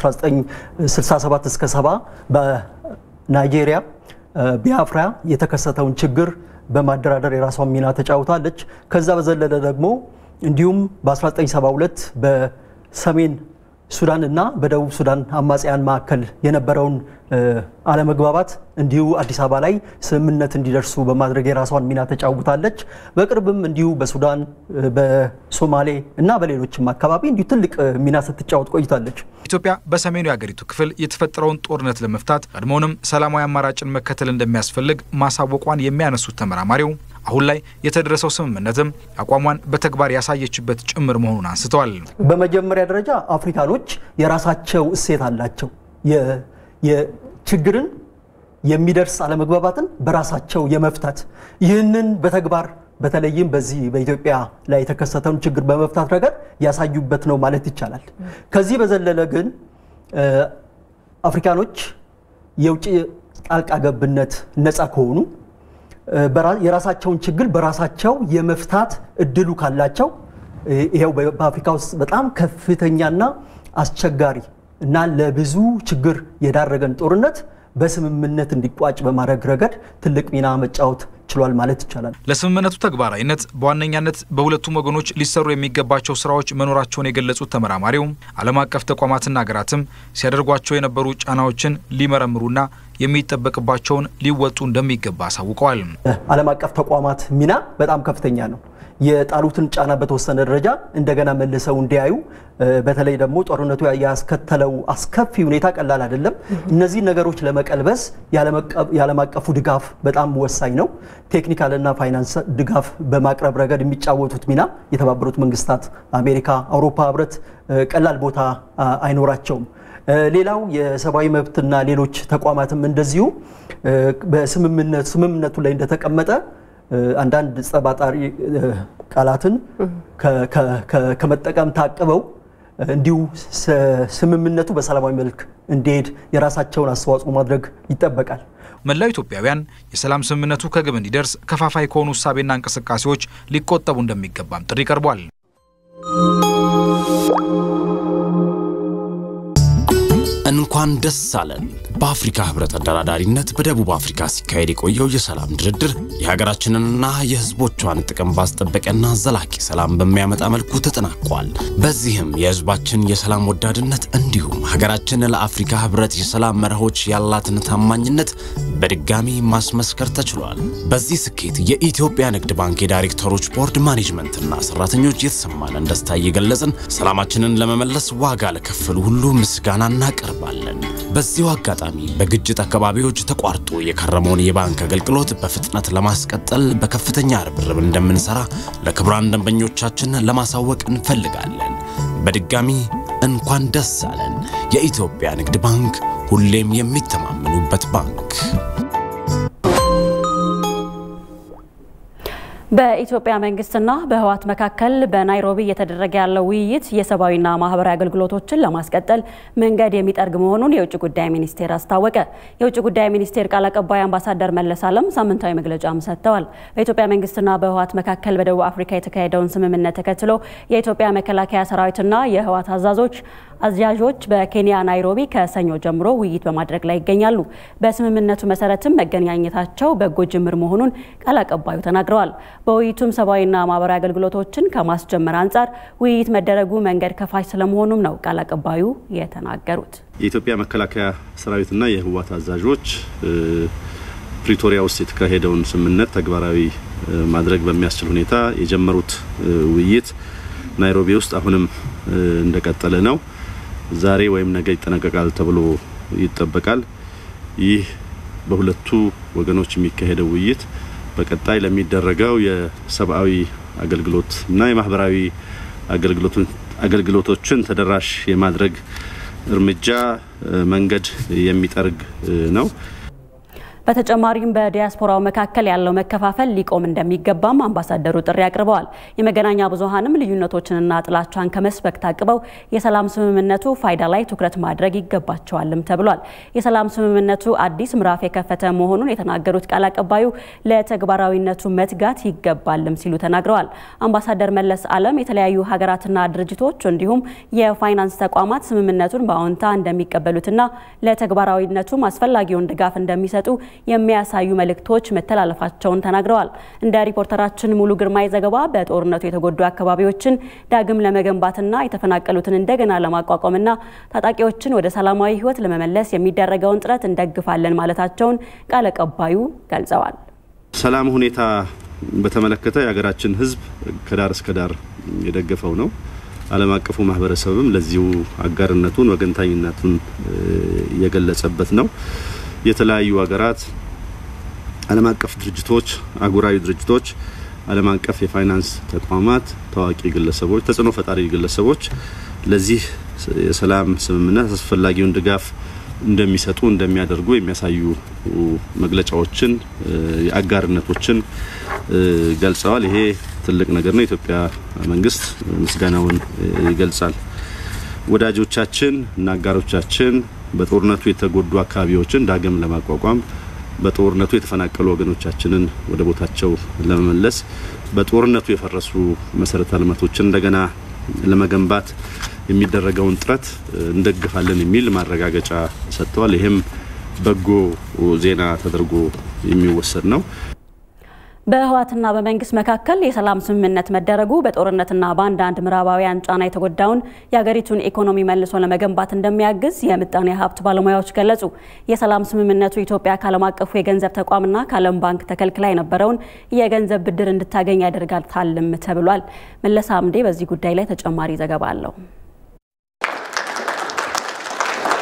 ከ1967 እስከ 70 በናይጄሪያ ቢያፍራ የተከሰተውን ችግር በማደራደር የራሷን ሚና ተጫውታለች። ከዛ በዘለለ ደግሞ እንዲሁም በ1972 በሰሜን ሱዳን እና በደቡብ ሱዳን አማጽያን መካከል የነበረውን አለመግባባት እንዲሁ አዲስ አበባ ላይ ስምምነት እንዲደርሱ በማድረግ የራሷን ሚና ተጫውታለች። በቅርብም እንዲሁ በሱዳን በሶማሌ እና በሌሎችም አካባቢ እንዲሁ ትልቅ ሚና ስትጫወት ቆይታለች።
ኢትዮጵያ በሰሜኑ የአገሪቱ ክፍል የተፈጠረውን ጦርነት ለመፍታት ቀድሞውንም ሰላማዊ አማራጭን መከተል እንደሚያስፈልግ ማሳወቋን የሚያነሱት ተመራማሪው አሁን ላይ የተደረሰው ስምምነትም አቋሟን በተግባር ያሳየችበት ጭምር መሆኑን አንስተዋል።
በመጀመሪያ ደረጃ አፍሪካኖች የራሳቸው እሴት አላቸው። ችግርን የሚደርስ አለመግባባትን በራሳቸው የመፍታት ይህንን በተግባር በተለይም በዚህ በኢትዮጵያ ላይ የተከሰተውን ችግር በመፍታት ረገድ ያሳዩበት ነው ማለት ይቻላል። ከዚህ በዘለለ ግን አፍሪካኖች የውጭ ጣልቃ ገብነት ነፃ ከሆኑ የራሳቸውን ችግር በራሳቸው የመፍታት እድሉ ካላቸው ይኸው በአፍሪካ ውስጥ በጣም ከፍተኛና አስቸጋሪ እና ለብዙ ችግር የዳረገን ጦርነት በስምምነት እንዲቋጭ በማድረግ ረገድ ትልቅ ሚና መጫወት ችሏል ማለት ይቻላል።
ለስምምነቱ ተግባራዊነት በዋነኛነት በሁለቱም ወገኖች ሊሰሩ የሚገባቸው ስራዎች መኖራቸውን የገለጹት ተመራማሪው ዓለም አቀፍ ተቋማትና ሀገራትም ሲያደርጓቸው የነበሩ ጫናዎችን ሊመረምሩና የሚጠበቅባቸውን ሊወጡ እንደሚገባ አሳውቀዋል።
ዓለም አቀፍ ተቋማት ሚና በጣም ከፍተኛ ነው። የጣሉትን ጫና በተወሰነ ደረጃ እንደገና መልሰው እንዲያዩ በተለይ ደግሞ ጦርነቱ ያስከተለው አስከፊ ሁኔታ ቀላል አይደለም። እነዚህ ነገሮች ለመቀልበስ የዓለም አቀፉ ድጋፍ በጣም ወሳኝ ነው። ቴክኒካልና ፋይናንስ ድጋፍ በማቅረብ ረገድ የሚጫወቱት ሚና የተባበሩት መንግስታት፣ አሜሪካ፣ አውሮፓ ህብረት ቀላል ቦታ አይኖራቸውም። ሌላው የሰብአዊ መብትና ሌሎች ተቋማትም እንደዚሁ በስምምነቱ ላይ እንደተቀመጠ አንዳንድ ጸባጣሪ ቃላትን ከመጠቀም ታቅበው እንዲሁ ስምምነቱ በሰላማዊ መልክ እንዲሄድ የራሳቸውን አስተዋጽኦ ማድረግ ይጠበቃል።
መላው ኢትዮጵያውያን የሰላም ስምምነቱ ከግብ እንዲደርስ ከፋፋይ ከሆኑ እሳቤና እንቅስቃሴዎች ሊቆጠቡ እንደሚገባም ጥሪ ቀርቧል።
እንኳን ደስ አለን። በአፍሪካ ህብረት አደራዳሪነት በደቡብ አፍሪካ ሲካሄድ የቆየው የሰላም ድርድር የሀገራችንንና የህዝቦቿን ጥቅም ባስጠበቀና ዘላቂ ሰላም በሚያመጣ መልኩ ተጠናቋል። በዚህም የህዝባችን የሰላም ወዳድነት እንዲሁም ሀገራችን ለአፍሪካ ህብረት የሰላም መርሆች ያላትን ታማኝነት በድጋሚ ማስመስከር ተችሏል። በዚህ ስኬት የኢትዮጵያ ንግድ ባንክ የዳይሬክተሮች ቦርድ ማኔጅመንትና ሰራተኞች የተሰማንን ደስታ እየገለጽን ሰላማችንን ለመመለስ ዋጋ ለከፈሉ ሁሉ ምስጋና እናቀርባለን። በዚሁ አጋጣሚ በግጭት አካባቢዎች ተቋርጦ የከረመውን የባንክ አገልግሎት በፍጥነት ለማስቀጠል በከፍተኛ ርብርብ እንደምንሰራ ለክቡራን ደንበኞቻችን ለማሳወቅ እንፈልጋለን። በድጋሚ እንኳን ደስ አለን። የኢትዮጵያ ንግድ ባንክ ሁሌም የሚተማመኑበት ባንክ።
በኢትዮጵያ መንግስትና በህወሓት መካከል በናይሮቢ እየተደረገ ያለው ውይይት የሰብአዊና ማህበራዊ አገልግሎቶችን ለማስቀጠል መንገድ የሚጠርግ መሆኑን የውጭ ጉዳይ ሚኒስቴር አስታወቀ። የውጭ ጉዳይ ሚኒስቴር ቃል አቀባይ አምባሳደር መለስ አለም ሳምንታዊ መግለጫም ሰጥተዋል። በኢትዮጵያ መንግስትና በህወሓት መካከል በደቡብ አፍሪካ የተካሄደውን ስምምነት ተከትሎ የኢትዮጵያ መከላከያ ሰራዊትና የህወሓት አዛዦች አዛዦች በኬንያ ናይሮቢ ከሰኞ ጀምሮ ውይይት በማድረግ ላይ ይገኛሉ። በስምምነቱ መሰረትም መገናኘታቸው በጎ ጅምር መሆኑን ቃል አቀባዩ ተናግረዋል። በውይይቱም ሰብአዊና ማህበራዊ አገልግሎቶችን ከማስጀመር አንጻር ውይይት መደረጉ መንገድ ከፋች ስለመሆኑም ነው ቃል አቀባዩ የተናገሩት።
የኢትዮጵያ መከላከያ ሰራዊትና የህወሓት አዛዦች ፕሪቶሪያ ውስጥ የተካሄደውን ስምምነት ተግባራዊ ማድረግ በሚያስችል ሁኔታ የጀመሩት ውይይት ናይሮቢ ውስጥ አሁንም እንደቀጠለ ነው። ዛሬ ወይም ነገ ይጠናቀቃል ተብሎ ይጠበቃል። ይህ በሁለቱ ወገኖች የሚካሄደው ውይይት በቀጣይ ለሚደረገው የሰብአዊ አገልግሎት እና የማህበራዊ አገልግሎቶችን ተደራሽ የማድረግ እርምጃ መንገድ የሚጠርግ ነው።
በተጨማሪም በዲያስፖራው መካከል ያለው መከፋፈል ሊቆም እንደሚገባም አምባሳደሩ ጥሪ አቅርበዋል። የመገናኛ ብዙኃንም ልዩነቶችንና ጥላቻን ከመስበክ ታቅበው የሰላም ስምምነቱ ፋይዳ ላይ ትኩረት ማድረግ ይገባቸዋልም ተብሏል። የሰላም ስምምነቱ አዲስ ምዕራፍ የከፈተ መሆኑን የተናገሩት ቃል አቀባዩ ለተግባራዊነቱ መትጋት ይገባልም ሲሉ ተናግረዋል። አምባሳደር መለስ አለም የተለያዩ ሀገራትና ድርጅቶች እንዲሁም የፋይናንስ ተቋማት ስምምነቱን በአዎንታ እንደሚቀበሉትና ለተግባራዊነቱም አስፈላጊውን ድጋፍ እንደሚሰጡ የሚያሳዩ መልእክቶች መተላለፋቸውን ተናግረዋል። እንደ ሪፖርተራችን ሙሉ ግርማይ ዘገባ በጦርነቱ የተጎዱ አካባቢዎችን ዳግም ለመገንባትና የተፈናቀሉትን እንደገና ለማቋቋምና ታጣቂዎችን ወደ ሰላማዊ ሕይወት ለመመለስ የሚደረገውን ጥረት እንደግፋለን ማለታቸውን ቃል አቀባዩ ገልጸዋል።
ሰላም ሁኔታ በተመለከተ የሀገራችን ሕዝብ ከዳር እስከ ዳር የደገፈው ነው። ዓለም አቀፉ ማህበረሰብም ለዚሁ አጋርነቱን ወገንታኝነቱን የገለጸበት ነው። የተለያዩ ሀገራት ዓለም አቀፍ ድርጅቶች፣ አህጉራዊ ድርጅቶች፣ ዓለም አቀፍ የፋይናንስ ተቋማት፣ ታዋቂ ግለሰቦች፣ ተጽዕኖ ፈጣሪ ግለሰቦች ለዚህ የሰላም ስምምነት አስፈላጊውን ድጋፍ እንደሚሰጡ እንደሚያደርጉ የሚያሳዩ መግለጫዎችን የአጋርነቶችን ገልጸዋል። ይሄ ትልቅ ነገር ነው። የኢትዮጵያ መንግስት ምስጋናውን ይገልጻል። ወዳጆቻችን እና አጋሮቻችን በጦርነቱ የተጎዱ አካባቢዎችን ዳግም ለማቋቋም በጦርነቱ የተፈናቀሉ ወገኖቻችንን ወደ ቦታቸው ለመመለስ በጦርነቱ የፈረሱ መሰረተ ልማቶችን እንደገና ለመገንባት የሚደረገውን ጥረት እንደግፋለን የሚል ማረጋገጫ ሰጥተዋል። ይህም በጎ ዜና ተደርጎ የሚወሰድ ነው።
በህወሓትና በመንግስት መካከል የሰላም ስምምነት መደረጉ በጦርነትና በአንዳንድ ምዕራባውያን ጫና የተጎዳውን የሀገሪቱን ኢኮኖሚ መልሶ ለመገንባት እንደሚያግዝ የምጣኔ ሀብት ባለሙያዎች ገለጹ። የሰላም ስምምነቱ ኢትዮጵያ ከዓለም አቀፉ የገንዘብ ተቋምና ከዓለም ባንክ ተከልክላ የነበረውን የገንዘብ ብድር እንድታገኝ ያደርጋታልም ተብሏል። መለሳ አምዴ በዚህ ጉዳይ ላይ ተጨማሪ ዘገባ አለው።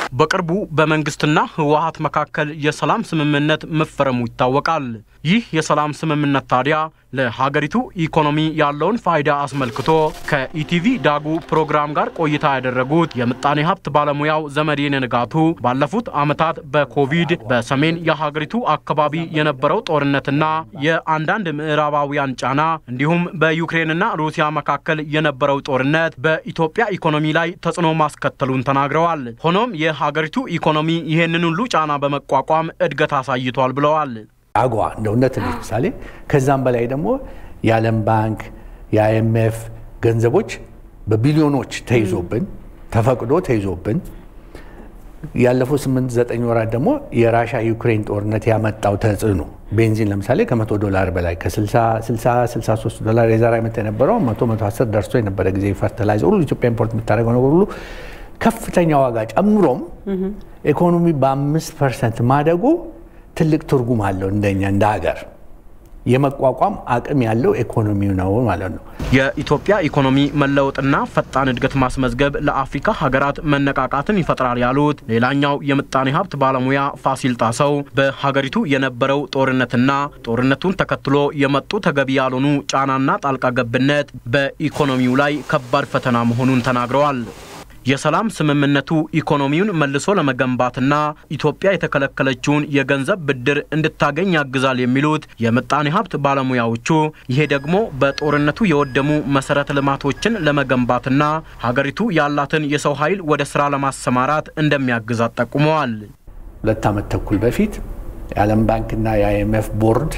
በቅርቡ በመንግስትና ህወሀት መካከል የሰላም ስምምነት መፈረሙ ይታወቃል። ይህ የሰላም ስምምነት ታዲያ ለሀገሪቱ ኢኮኖሚ ያለውን ፋይዳ አስመልክቶ ከኢቲቪ ዳጉ ፕሮግራም ጋር ቆይታ ያደረጉት የምጣኔ ሀብት ባለሙያው ዘመዴን ንጋቱ ባለፉት ዓመታት በኮቪድ በሰሜን የሀገሪቱ አካባቢ የነበረው ጦርነትና የአንዳንድ ምዕራባውያን ጫና እንዲሁም በዩክሬንና ሩሲያ መካከል የነበረው ጦርነት በኢትዮጵያ ኢኮኖሚ ላይ ተጽዕኖ ማስከተሉን ተናግረዋል። ሆኖም የሀገሪቱ ኢኮኖሚ ይህንን ሁሉ ጫና በመቋቋም እድገት አሳይቷል ብለዋል።
አጓ እንደ እውነት ምሳሌ ከዛም በላይ ደግሞ የዓለም ባንክ የአይኤምኤፍ ገንዘቦች በቢሊዮኖች ተይዞብን ተፈቅዶ ተይዞብን ያለፉት ስምንት ዘጠኝ ወራት ደግሞ የራሻ ዩክሬን ጦርነት ያመጣው ተጽዕኖ ቤንዚን ለምሳሌ ከመቶ ዶላር በላይ ከ60 ዶላር የዛሬ ዓመት የነበረው መቶ መቶ አስር ደርሶ የነበረ ጊዜ ፈርተላይዘር ሁሉ ኢትዮጵያ ኢምፖርት የምታደርገው ነገር ሁሉ ከፍተኛ ዋጋ ጨምሮም ኢኮኖሚ በአምስት ፐርሰንት ማደጉ ትልቅ ትርጉም አለው እንደኛ እንደ ሀገር የመቋቋም አቅም ያለው ኢኮኖሚው ነው ማለት ነው።
የኢትዮጵያ ኢኮኖሚ መለወጥና ፈጣን እድገት ማስመዝገብ ለአፍሪካ ሀገራት መነቃቃትን ይፈጥራል ያሉት ሌላኛው የምጣኔ ሀብት ባለሙያ ፋሲል ጣሰው በሀገሪቱ የነበረው ጦርነትና ጦርነቱን ተከትሎ የመጡ ተገቢ ያልሆኑ ጫናና ጣልቃ ገብነት በኢኮኖሚው ላይ ከባድ ፈተና መሆኑን ተናግረዋል። የሰላም ስምምነቱ ኢኮኖሚውን መልሶ ለመገንባትና ኢትዮጵያ የተከለከለችውን የገንዘብ ብድር እንድታገኝ ያግዛል የሚሉት የምጣኔ ሀብት ባለሙያዎቹ ይሄ ደግሞ በጦርነቱ የወደሙ መሰረተ ልማቶችን ለመገንባትና ሀገሪቱ ያላትን የሰው ኃይል ወደ ስራ ለማሰማራት እንደሚያግዛት ጠቁመዋል።
ሁለት ዓመት ተኩል በፊት የዓለም ባንክና የአይኤምኤፍ ቦርድ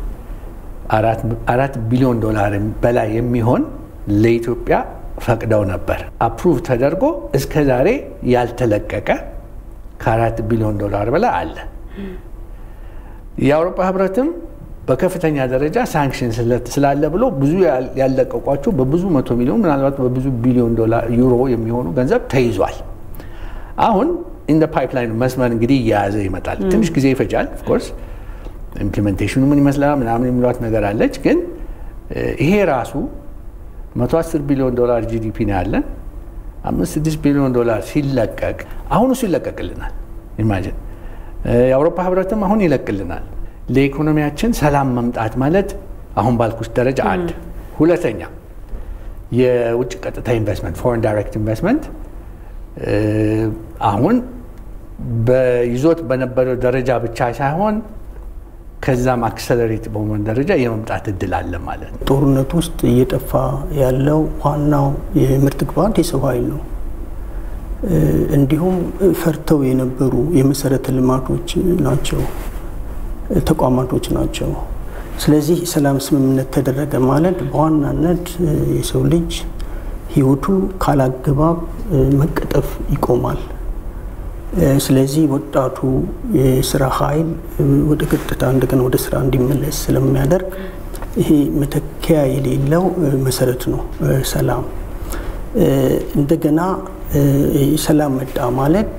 አራት ቢሊዮን ዶላር በላይ የሚሆን ለኢትዮጵያ ፈቅደው ነበር። አፕሩቭ ተደርጎ እስከ ዛሬ ያልተለቀቀ ከአራት ቢሊዮን ዶላር በላይ አለ። የአውሮፓ ህብረትም በከፍተኛ ደረጃ ሳንክሽን ስላለ ብሎ ብዙ ያለቀቋቸው በብዙ መቶ ሚሊዮን ምናልባት በብዙ ቢሊዮን ዶላር ዩሮ የሚሆኑ ገንዘብ ተይዟል። አሁን ኢን ፓይፕላይን መስመር እንግዲህ እየያዘ ይመጣል። ትንሽ ጊዜ ይፈጃል። ኦፍኮርስ ኢምፕሊሜንቴሽኑ ምን ይመስላል ምናምን የሚሏት ነገር አለች። ግን ይሄ ራሱ 110 ቢሊዮን ዶላር ጂዲፒ ነው ያለን። አምስት ስድስት ቢሊዮን ዶላር ሲለቀቅ አሁን እሱ ይለቀቅልናል። ኢማጂን የአውሮፓ ህብረትም አሁን ይለቅልናል። ለኢኮኖሚያችን ሰላም መምጣት ማለት አሁን ባልኩት ደረጃ አንድ። ሁለተኛ የውጭ ቀጥታ ኢንቨስትመንት ፎሬን ዳይሬክት ኢንቨስትመንት አሁን በይዞት በነበረው ደረጃ ብቻ ሳይሆን ከዛም አክሰለሬት በመሆን ደረጃ የመምጣት እድል አለ ማለት ነው።
ጦርነት ውስጥ እየጠፋ ያለው ዋናው የምርት ግብዓት የሰው ኃይል ነው። እንዲሁም ፈርተው የነበሩ የመሰረተ ልማቶች ናቸው፣ ተቋማቶች ናቸው። ስለዚህ ሰላም ስምምነት ተደረገ ማለት በዋናነት የሰው ልጅ ህይወቱ ካላግባብ መቀጠፍ ይቆማል። ስለዚህ ወጣቱ የስራ ኃይል ወደ ቀጥታ እንደገና ወደ ስራ እንዲመለስ ስለሚያደርግ ይሄ መተኪያ የሌለው መሰረት ነው ሰላም። እንደገና ሰላም መጣ ማለት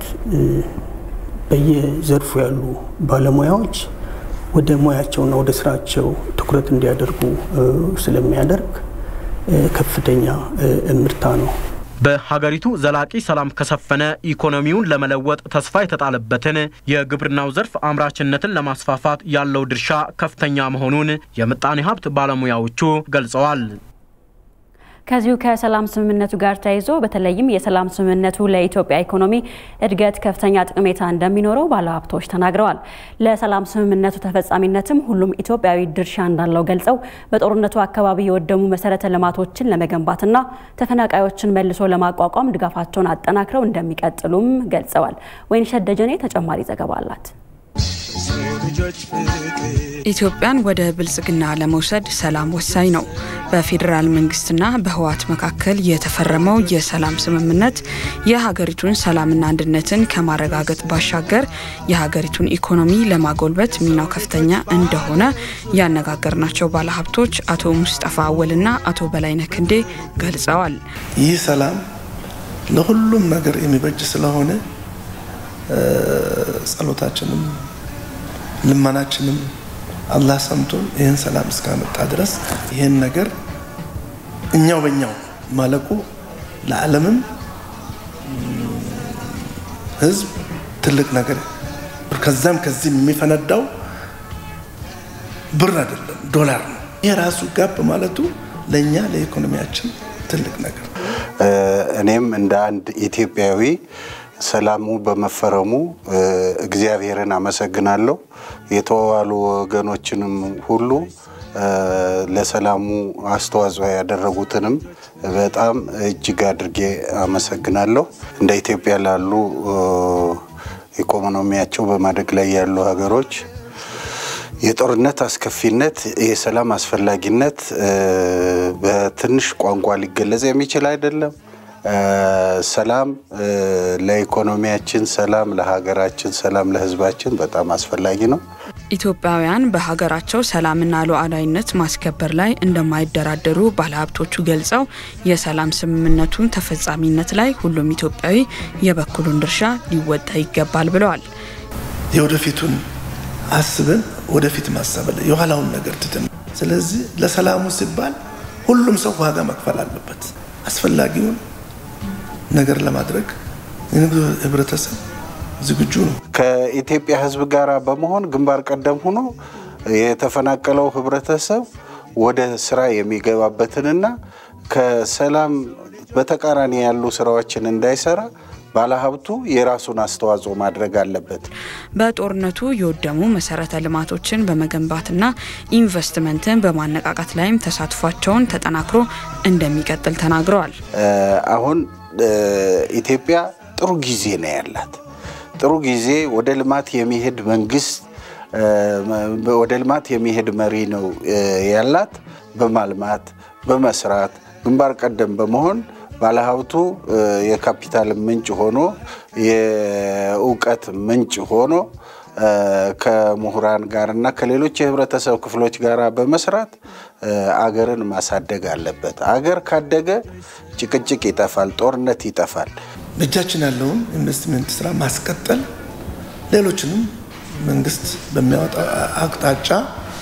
በየዘርፉ ያሉ ባለሙያዎች ወደ ሙያቸውና ወደ ስራቸው ትኩረት እንዲያደርጉ ስለሚያደርግ ከፍተኛ እምርታ ነው።
በሀገሪቱ ዘላቂ ሰላም ከሰፈነ ኢኮኖሚውን ለመለወጥ ተስፋ የተጣለበትን የግብርናው ዘርፍ አምራችነትን ለማስፋፋት ያለው ድርሻ ከፍተኛ መሆኑን የምጣኔ ሀብት ባለሙያዎቹ ገልጸዋል።
ከዚሁ ከሰላም ስምምነቱ ጋር ተያይዞ በተለይም የሰላም ስምምነቱ ለኢትዮጵያ ኢኮኖሚ እድገት ከፍተኛ ጠቀሜታ እንደሚኖረው ባለሀብቶች ተናግረዋል። ለሰላም ስምምነቱ ተፈጻሚነትም ሁሉም ኢትዮጵያዊ ድርሻ እንዳለው ገልጸው በጦርነቱ አካባቢ የወደሙ መሰረተ ልማቶችን ለመገንባትና ተፈናቃዮችን መልሶ ለማቋቋም ድጋፋቸውን አጠናክረው እንደሚቀጥሉም ገልጸዋል። ወይንሸት ደጀኔ ተጨማሪ ዘገባ አላት።
ኢትዮጵያን ወደ ብልጽግና ለመውሰድ ሰላም ወሳኝ ነው። በፌዴራል መንግስትና በህወሓት መካከል የተፈረመው የሰላም ስምምነት የሀገሪቱን ሰላምና አንድነትን ከማረጋገጥ ባሻገር የሀገሪቱን ኢኮኖሚ ለማጎልበት ሚናው ከፍተኛ እንደሆነ ያነጋገርናቸው ባለሀብቶች አቶ ሙስጠፋ አወልና አቶ በላይነህ ክንዴ ገልጸዋል።
ይህ ሰላም ለሁሉም ነገር የሚበጅ ስለሆነ ጸሎታችንም ልመናችንም አላህ ሰምቶን ይህን ሰላም እስካመጣ ድረስ ይህን ነገር እኛው በእኛው ማለቁ ለዓለምም ህዝብ ትልቅ ነገር ከዛም ከዚህ የሚፈነዳው ብር አይደለም ዶላር ነው። ይህ ራሱ ጋብ ማለቱ ለእኛ ለኢኮኖሚያችን ትልቅ ነገር
እኔም እንደ አንድ ኢትዮጵያዊ ሰላሙ በመፈረሙ እግዚአብሔርን አመሰግናለሁ። የተዋዋሉ ወገኖችንም ሁሉ ለሰላሙ አስተዋጽኦ ያደረጉትንም በጣም እጅግ አድርጌ አመሰግናለሁ። እንደ ኢትዮጵያ ላሉ ኢኮኖሚያቸው በማደግ ላይ ያሉ ሀገሮች የጦርነት አስከፊነት፣ የሰላም አስፈላጊነት በትንሽ ቋንቋ ሊገለጽ የሚችል አይደለም። ሰላም ለኢኮኖሚያችን፣ ሰላም ለሀገራችን፣ ሰላም ለሕዝባችን በጣም አስፈላጊ ነው።
ኢትዮጵያውያን በሀገራቸው ሰላምና ሉዓላዊነት ማስከበር ላይ እንደማይደራደሩ ባለሀብቶቹ ገልጸው የሰላም ስምምነቱን ተፈጻሚነት ላይ ሁሉም ኢትዮጵያዊ የበኩሉን ድርሻ ሊወጣ ይገባል ብለዋል።
የወደፊቱን አስበን ወደፊት ማሰብ የኋላውን ነገር ትተን፣ ስለዚህ ለሰላሙ ሲባል ሁሉም ሰው ዋጋ መክፈል አለበት። አስፈላጊውን ነገር ለማድረግ የንግዱ ህብረተሰብ ዝግጁ ነው።
ከኢትዮጵያ ህዝብ ጋር በመሆን ግንባር ቀደም ሆኖ የተፈናቀለው ህብረተሰብ ወደ ስራ የሚገባበትንና ከሰላም በተቃራኒ ያሉ ስራዎችን እንዳይሰራ ባለሀብቱ የራሱን አስተዋጽኦ ማድረግ አለበት።
በጦርነቱ የወደሙ መሰረተ ልማቶችን በመገንባትና ኢንቨስትመንትን በማነቃቃት ላይም ተሳትፏቸውን ተጠናክሮ እንደሚቀጥል ተናግረዋል።
አሁን ኢትዮጵያ ጥሩ ጊዜ ነው ያላት። ጥሩ ጊዜ ወደ ልማት የሚሄድ መንግስት ወደ ልማት የሚሄድ መሪ ነው ያላት። በማልማት በመስራት ግንባር ቀደም በመሆን ባለሀብቱ የካፒታል ምንጭ ሆኖ የእውቀት ምንጭ ሆኖ ከምሁራን ጋር እና ከሌሎች የህብረተሰብ ክፍሎች ጋር በመስራት አገርን ማሳደግ አለበት። አገር ካደገ ጭቅጭቅ ይጠፋል፣ ጦርነት ይጠፋል።
በእጃችን ያለውን ኢንቨስትመንት ስራ ማስቀጠል፣ ሌሎችንም መንግስት በሚያወጣው አቅጣጫ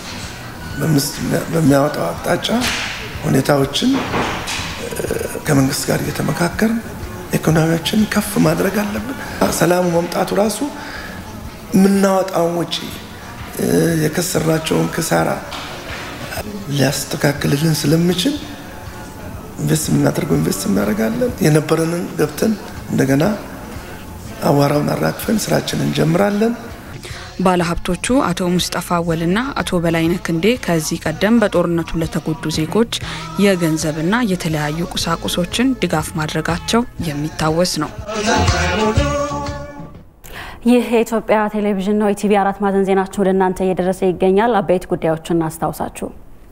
በሚያወጣው አቅጣጫ ሁኔታዎችን ከመንግስት ጋር እየተመካከርን ኢኮኖሚያችን ከፍ ማድረግ አለብን። ሰላሙ መምጣቱ ራሱ የምናወጣውን ወጪ የከሰርናቸውን ክሳራ ሊያስተካክልልን ስለሚችል ኢንቨስት የምናደርገው ኢንቨስት እናደርጋለን። የነበረንን ገብተን እንደገና አዋራውን አራግፈን ስራችን እንጀምራለን።
ባለሀብቶቹ አቶ ሙስጠፋ አወልና አቶ በላይነህ ክንዴ ከዚህ ቀደም በጦርነቱ ለተጎዱ ዜጎች የገንዘብና የተለያዩ ቁሳቁሶችን ድጋፍ ማድረጋቸው የሚታወስ ነው።
ይህ የኢትዮጵያ ቴሌቪዥን ነው። ኢቲቪ አራት ማዕዘን ዜናችን ወደ እናንተ እየደረሰ ይገኛል። አበይት ጉዳዮችን እናስታውሳችሁ።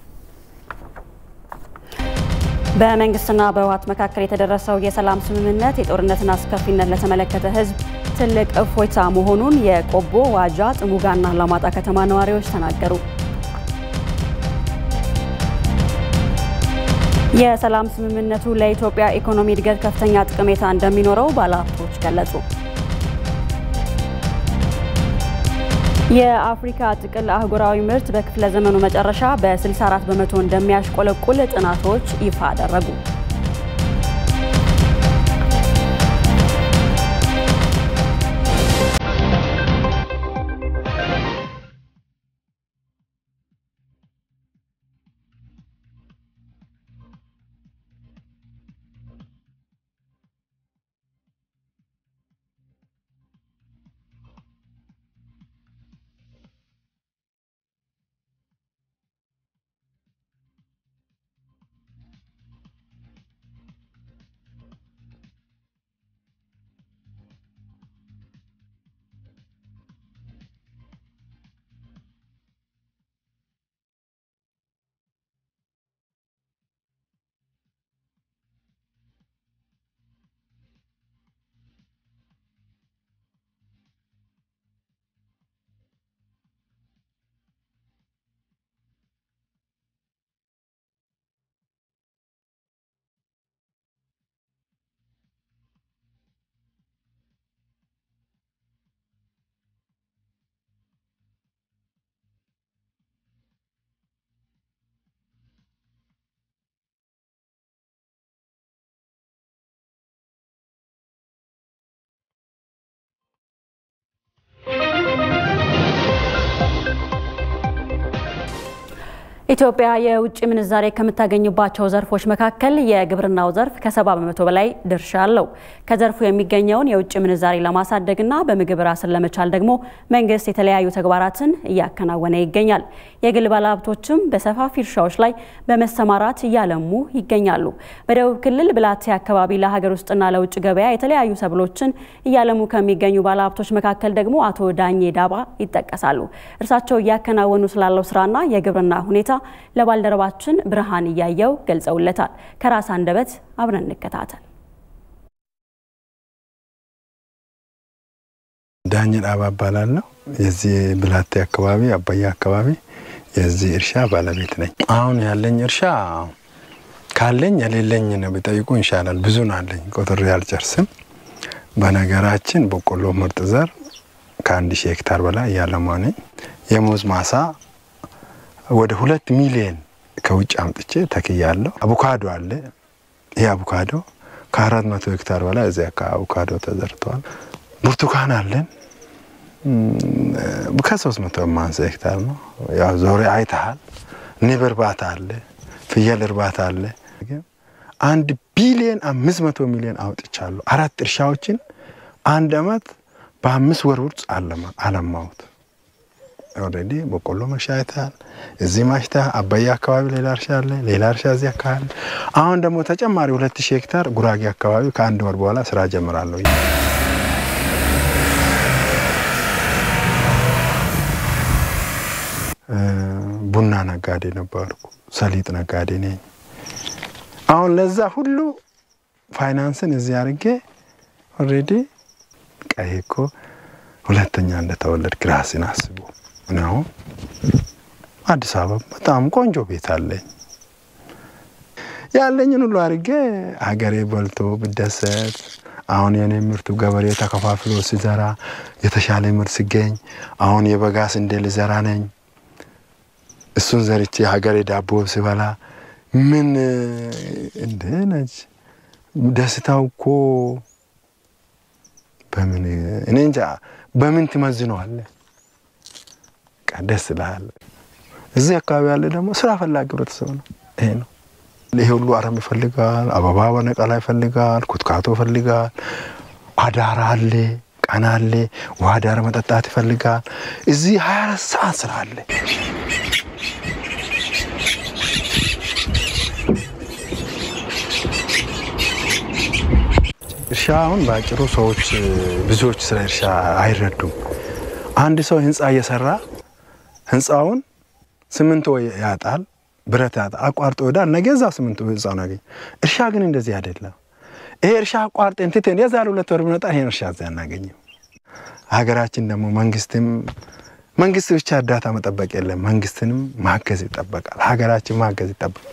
በመንግስትና በህወሓት መካከል የተደረሰው የሰላም ስምምነት የጦርነትን አስከፊነት ለተመለከተ ህዝብ ትልቅ እፎይታ መሆኑን የቆቦ ዋጃ፣ ጥሙጋና አላማጣ ከተማ ነዋሪዎች ተናገሩ። የሰላም ስምምነቱ ለኢትዮጵያ ኢኮኖሚ እድገት ከፍተኛ ጠቀሜታ እንደሚኖረው ባለሀብቶች ገለጹ። የአፍሪካ ጥቅል አህጉራዊ ምርት በክፍለ ዘመኑ መጨረሻ በ64 በመቶ እንደሚያሽቆለቁል ጥናቶች ይፋ አደረጉ። ኢትዮጵያ የውጭ ምንዛሬ ከምታገኝባቸው ዘርፎች መካከል የግብርናው ዘርፍ ከሰባ በመቶ በላይ ድርሻ አለው። ከዘርፉ የሚገኘውን የውጭ ምንዛሬ ለማሳደግና በምግብ ራስን ለመቻል ደግሞ መንግስት የተለያዩ ተግባራትን እያከናወነ ይገኛል። የግል ባለሀብቶችም በሰፋፊ እርሻዎች ላይ በመሰማራት እያለሙ ይገኛሉ። በደቡብ ክልል ብላቴ አካባቢ ለሀገር ውስጥና ለውጭ ገበያ የተለያዩ ሰብሎችን እያለሙ ከሚገኙ ባለሀብቶች መካከል ደግሞ አቶ ዳኜ ዳባ ይጠቀሳሉ። እርሳቸው እያከናወኑ ስላለው ስራና የግብርና ሁኔታ ለባልደረባችን ብርሃን እያየው ገልጸውለታል። ከራስ አንደበት አብረን እንከታተል።
ዳኝ ዳባ እባላለሁ። የዚህ ብላቴ አካባቢ አባያ አካባቢ የዚህ እርሻ ባለቤት ነኝ። አሁን ያለኝ እርሻ ካለኝ የሌለኝ ነው ቢጠይቁ ይሻላል። ብዙ ነው አለኝ፣ ቆጥሬ አልጨርስም። በነገራችን በቆሎ ምርጥ ዘር ከአንድ ሺህ ሄክታር በላይ እያለማ ነኝ። የሙዝ ማሳ ወደ ሁለት ሚሊዮን ከውጭ አምጥቼ ተክያለሁ። አቮካዶ አለ። ይህ አቮካዶ ከአራት መቶ ሄክታር በላይ እዚያ አቮካዶ ተዘርተዋል። ብርቱካን አለን ከሶስት መቶ የማንሰ ሄክታር ነው። ያው ዞሬ አይተሃል። ንብ እርባታ አለ፣ ፍየል እርባታ አለ። አንድ ቢሊዮን አምስት መቶ ሚሊዮን አውጥቻለሁ። አራት እርሻዎችን አንድ አመት በአምስት ወር ውስጥ አለማሁት። ኦልሬዲ በቆሎ መሻ አይተሃል። እዚህ ማሽታ አባያ አካባቢ ሌላ እርሻ አለ፣ ሌላ እርሻ እዚህ አካባቢ። አሁን ደግሞ ተጨማሪ ሁለት ሺህ ሄክታር ጉራጌ አካባቢ ከአንድ ወር በኋላ ስራ ጀምራለሁ። ቡና ነጋዴ ነበርኩ፣ ሰሊጥ ነጋዴ ነኝ። አሁን ለዛ ሁሉ ፋይናንስን እዚህ አድርጌ ኦልሬዲ ቀይ እኮ ሁለተኛ እንደተወለድክ ራስን አስቡ ነው። አዲስ አበባ በጣም ቆንጆ ቤት አለኝ። ያለኝን ሁሉ አድርጌ ሀገሬ በልቶ ብደሰት አሁን የኔ ምርቱ ገበሬ ተከፋፍሎ ሲዘራ የተሻለ ምርት ሲገኝ አሁን የበጋ ስንዴ ልዘራ ነኝ። እሱን ዘርቼ ሀገሬ ዳቦ ሲበላ ምን እንደ ነች ደስታው እኮ በምን እኔ እንጃ በምን ትመዝነዋለህ? ደስ ይልሃል። እዚህ አካባቢ ያለ ደግሞ ስራ ፈላጊ ህብረተሰብ ነው። ይሄ ነው። ይሄ ሁሉ አረም ይፈልጋል፣ አበባ በነቀላ ይፈልጋል፣ ኩትካቶ ይፈልጋል፣ አዳር አለ፣ ቀን አለ፣ ውሃ ዳር መጠጣት ይፈልጋል። እዚህ ሀያ አራት ሰዓት ስራ አለ። እርሻ አሁን በአጭሩ ሰዎች ብዙዎች ስለ እርሻ አይረዱም። አንድ ሰው ህንፃ እየሰራ ህንፃውን ስምንቶ ያጣል፣ ብረት ያጣል፣ አቋርጦ ይሄዳል። ነገ እዛው ስምንቶ ህንፃውን ያገኝ። እርሻ ግን እንደዚህ አይደለም። ይሄ እርሻ አቋርጠን ትተን የዛሬ ሁለት ወር ብንወጣ ይሄን እርሻ እዚያ አናገኝም። ሀገራችን ደግሞ መንግስትም መንግስት ብቻ እርዳታ መጠበቅ የለም፣ መንግስትንም ማገዝ ይጠበቃል። ሀገራችን ማገዝ ይጠበቃል።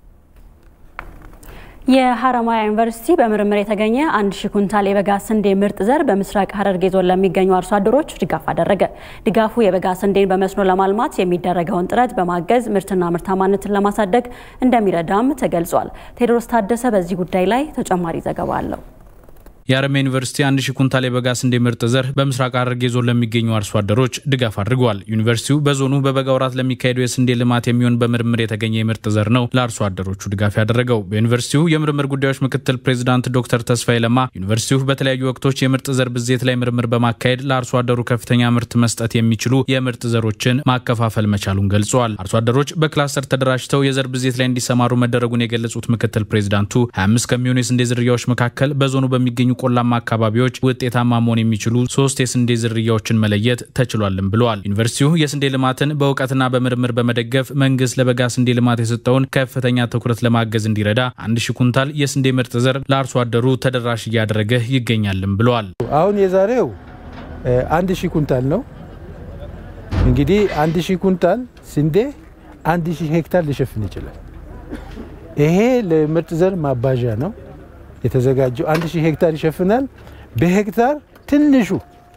የሀረማያ ዩኒቨርሲቲ በምርምር የተገኘ አንድ ሺህ ኩንታል የበጋ ስንዴ ምርጥ ዘር በምስራቅ ሐረርጌ ዞን ለሚገኙ አርሶ አደሮች ድጋፍ አደረገ። ድጋፉ የበጋ ስንዴን በመስኖ ለማልማት የሚደረገውን ጥረት በማገዝ ምርትና ምርታማነትን ለማሳደግ እንደሚረዳም ተገልጿል። ቴዎድሮስ ታደሰ በዚህ ጉዳይ ላይ ተጨማሪ ዘገባ አለው።
የሀረማያ ዩኒቨርሲቲ አንድ ሺህ ኩንታል የበጋ ስንዴ ምርጥ ዘር በምስራቅ ሐረርጌ ዞን ለሚገኙ አርሶ አደሮች ድጋፍ አድርጓል። ዩኒቨርሲቲው በዞኑ በበጋ ወራት ለሚካሄደው የስንዴ ልማት የሚሆን በምርምር የተገኘ የምርጥ ዘር ነው ለአርሶ አደሮቹ ድጋፍ ያደረገው። በዩኒቨርሲቲው የምርምር ጉዳዮች ምክትል ፕሬዚዳንት ዶክተር ተስፋዬ ለማ ዩኒቨርሲቲው በተለያዩ ወቅቶች የምርጥ ዘር ብዜት ላይ ምርምር በማካሄድ ለአርሶ አደሩ ከፍተኛ ምርት መስጠት የሚችሉ የምርጥ ዘሮችን ማከፋፈል መቻሉን ገልጸዋል። አርሶ አደሮች በክላስተር ተደራጅተው የዘር ብዜት ላይ እንዲሰማሩ መደረጉን የገለጹት ምክትል ፕሬዚዳንቱ 25 ከሚሆኑ የስንዴ ዝርያዎች መካከል በዞኑ በሚገኙ ቆላማ አካባቢዎች ውጤታማ መሆን የሚችሉ ሶስት የስንዴ ዝርያዎችን መለየት ተችሏልም ብለዋል። ዩኒቨርሲቲው የስንዴ ልማትን በእውቀትና በምርምር በመደገፍ መንግስት ለበጋ ስንዴ ልማት የሰጠውን ከፍተኛ ትኩረት ለማገዝ እንዲረዳ አንድ ሺህ ኩንታል የስንዴ ምርጥ ዘር ለአርሶ አደሩ ተደራሽ እያደረገ ይገኛልም ብለዋል።
አሁን የዛሬው አንድ ሺህ ኩንታል ነው። እንግዲህ አንድ ሺህ ኩንታል ስንዴ አንድ ሺህ ሄክታር ሊሸፍን ይችላል። ይሄ ለምርጥ ዘር ማባዣ ነው የተዘጋጀው አንድ ሺህ ሄክታር ይሸፍናል። በሄክታር ትንሹ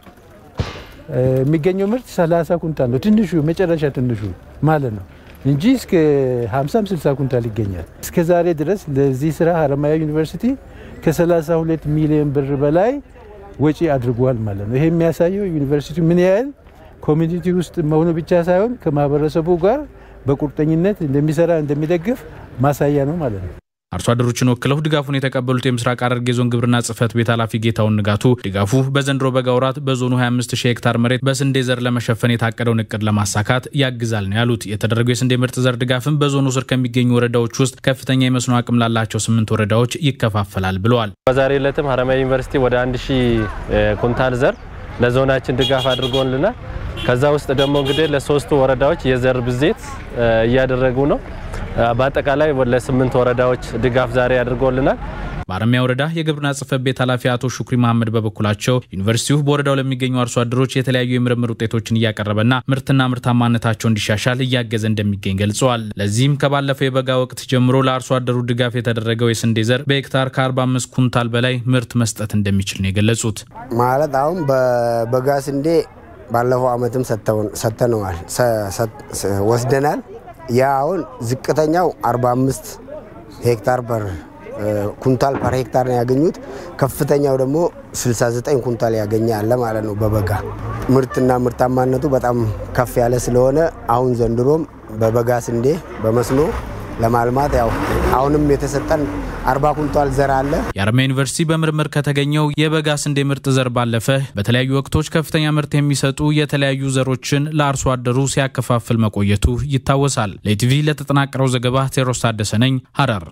የሚገኘው ምርት 30 ኩንታል ነው። ትንሹ መጨረሻ ትንሹ ማለት ነው እንጂ እስከ 50 60 ኩንታል ይገኛል። እስከ ዛሬ ድረስ ለዚህ ስራ ሀረማያ ዩኒቨርሲቲ ከ32 ሚሊዮን ብር በላይ ወጪ አድርጓል ማለት ነው። ይሄ የሚያሳየው ዩኒቨርሲቲ ምን ያህል ኮሚኒቲ ውስጥ መሆኑ ብቻ ሳይሆን ከማህበረሰቡ ጋር በቁርጠኝነት እንደሚሰራ እንደሚደግፍ ማሳያ ነው ማለት ነው።
አርሶ አደሮችን ወክለው ድጋፉን የተቀበሉት የምስራቅ ሐረርጌ ዞን ግብርና ጽሕፈት ቤት ኃላፊ ጌታውን ንጋቱ ድጋፉ በዘንድሮ በጋ ወራት በዞኑ 25 ሺህ ሄክታር መሬት በስንዴ ዘር ለመሸፈን የታቀደውን እቅድ ለማሳካት ያግዛል ነው ያሉት። የተደረገው የስንዴ ምርጥ ዘር ድጋፍም በዞኑ ስር ከሚገኙ ወረዳዎች ውስጥ ከፍተኛ የመስኖ አቅም ላላቸው ስምንት ወረዳዎች ይከፋፈላል ብለዋል።
በዛሬ ዕለትም ሀረማያ ዩኒቨርሲቲ ወደ አንድ ሺህ ኩንታል ዘር ለዞናችን ድጋፍ አድርጎልናል። ከዛ ውስጥ ደግሞ እንግዲህ ለሶስቱ ወረዳዎች የዘር ብዜት እያደረጉ ነው። በአጠቃላይ ለስምንት ወረዳዎች ድጋፍ ዛሬ አድርጎልናል።
በአረሚያ ወረዳ የግብርና ጽሕፈት ቤት ኃላፊ አቶ ሹክሪ መሐመድ በበኩላቸው ዩኒቨርሲቲው በወረዳው ለሚገኙ አርሶ አደሮች የተለያዩ የምርምር ውጤቶችን እያቀረበና ምርትና ምርታማነታቸው እንዲሻሻል እያገዘ እንደሚገኝ ገልጸዋል። ለዚህም ከባለፈው የበጋ ወቅት ጀምሮ ለአርሶ አደሩ ድጋፍ የተደረገው የስንዴ ዘር በሄክታር ከ45 ኩንታል በላይ ምርት መስጠት እንደሚችል ነው የገለጹት።
ማለት አሁን በበጋ ስንዴ ባለፈው ዓመትም ሰጥተነዋል ወስደናል። ያ አሁን ዝቅተኛው 45 ሄክታር ፐር ኩንታል ፐር ሄክታር ነው ያገኙት። ከፍተኛው ደግሞ 69 ኩንታል ያገኘ አለ ማለት ነው። በበጋ ምርትና ምርታማነቱ በጣም ከፍ ያለ ስለሆነ አሁን ዘንድሮም በበጋ ስንዴ በመስኖ ለማልማት ያው አሁንም የተሰጠን አርባ ኩንታል ዘር አለ።
የሀረማያ ዩኒቨርሲቲ በምርምር ከተገኘው የበጋ ስንዴ ምርጥ ዘር ባለፈ በተለያዩ ወቅቶች ከፍተኛ ምርት የሚሰጡ የተለያዩ ዘሮችን ለአርሶ አደሩ ሲያከፋፍል መቆየቱ ይታወሳል። ለኢቲቪ ለተጠናቀረው ዘገባ ቴዎድሮስ ታደሰ ነኝ ሀረር።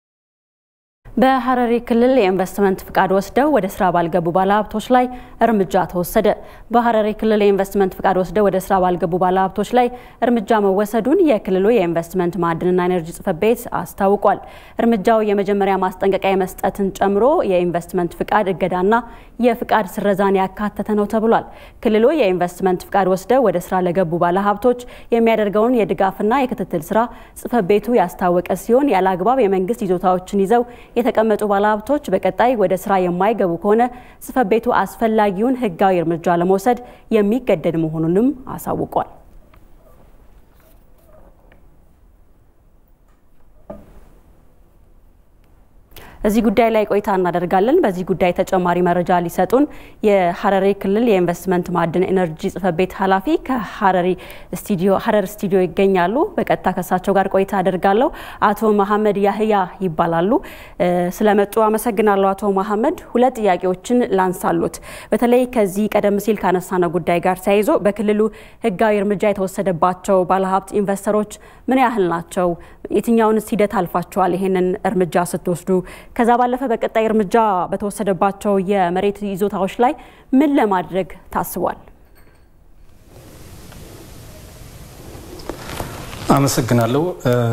በሀረሪ ክልል የኢንቨስትመንት ፍቃድ ወስደው ወደ ስራ ባልገቡ ባለሀብቶች ላይ እርምጃ ተወሰደ። በሀረሪ ክልል የኢንቨስትመንት ፍቃድ ወስደው ወደ ስራ ባልገቡ ባለሀብቶች ላይ እርምጃ መወሰዱን የክልሉ የኢንቨስትመንት ማዕድንና ኤነርጂ ጽሕፈት ቤት አስታውቋል። እርምጃው የመጀመሪያ ማስጠንቀቂያ መስጠትን ጨምሮ የኢንቨስትመንት ፍቃድ እገዳና የፍቃድ ስረዛን ያካተተ ነው ተብሏል። ክልሉ የኢንቨስትመንት ፍቃድ ወስደው ወደ ስራ ለገቡ ባለሀብቶች የሚያደርገውን የድጋፍና የክትትል ስራ ጽሕፈት ቤቱ ያስታወቀ ሲሆን ያለ አግባብ የመንግስት ይዞታዎችን ይዘው የተቀመጡ ባለሀብቶች በቀጣይ ወደ ስራ የማይገቡ ከሆነ ጽሕፈት ቤቱ አስፈላጊውን ሕጋዊ እርምጃ ለመውሰድ የሚገደድ መሆኑንም አሳውቋል። እዚህ ጉዳይ ላይ ቆይታ እናደርጋለን። በዚህ ጉዳይ ተጨማሪ መረጃ ሊሰጡን የሀረሪ ክልል የኢንቨስትመንት ማዕድን ኤነርጂ ጽሕፈት ቤት ኃላፊ ከሀረሪ ስቱዲዮ ሀረር ስቱዲዮ ይገኛሉ። በቀጥታ ከሳቸው ጋር ቆይታ አደርጋለሁ። አቶ መሐመድ ያህያ ይባላሉ። ስለመጡ አመሰግናለሁ አቶ መሐመድ። ሁለት ጥያቄዎችን ላንሳሉት። በተለይ ከዚህ ቀደም ሲል ካነሳነው ጉዳይ ጋር ተያይዞ በክልሉ ህጋዊ እርምጃ የተወሰደባቸው ባለሀብት ኢንቨስተሮች ምን ያህል ናቸው? የትኛውንስ ሂደት አልፋቸዋል? ይሄንን እርምጃ ስትወስዱ ከዛ ባለፈ በቀጣይ እርምጃ በተወሰደባቸው የመሬት ይዞታዎች ላይ ምን ለማድረግ ታስቧል?
አመሰግናለሁ።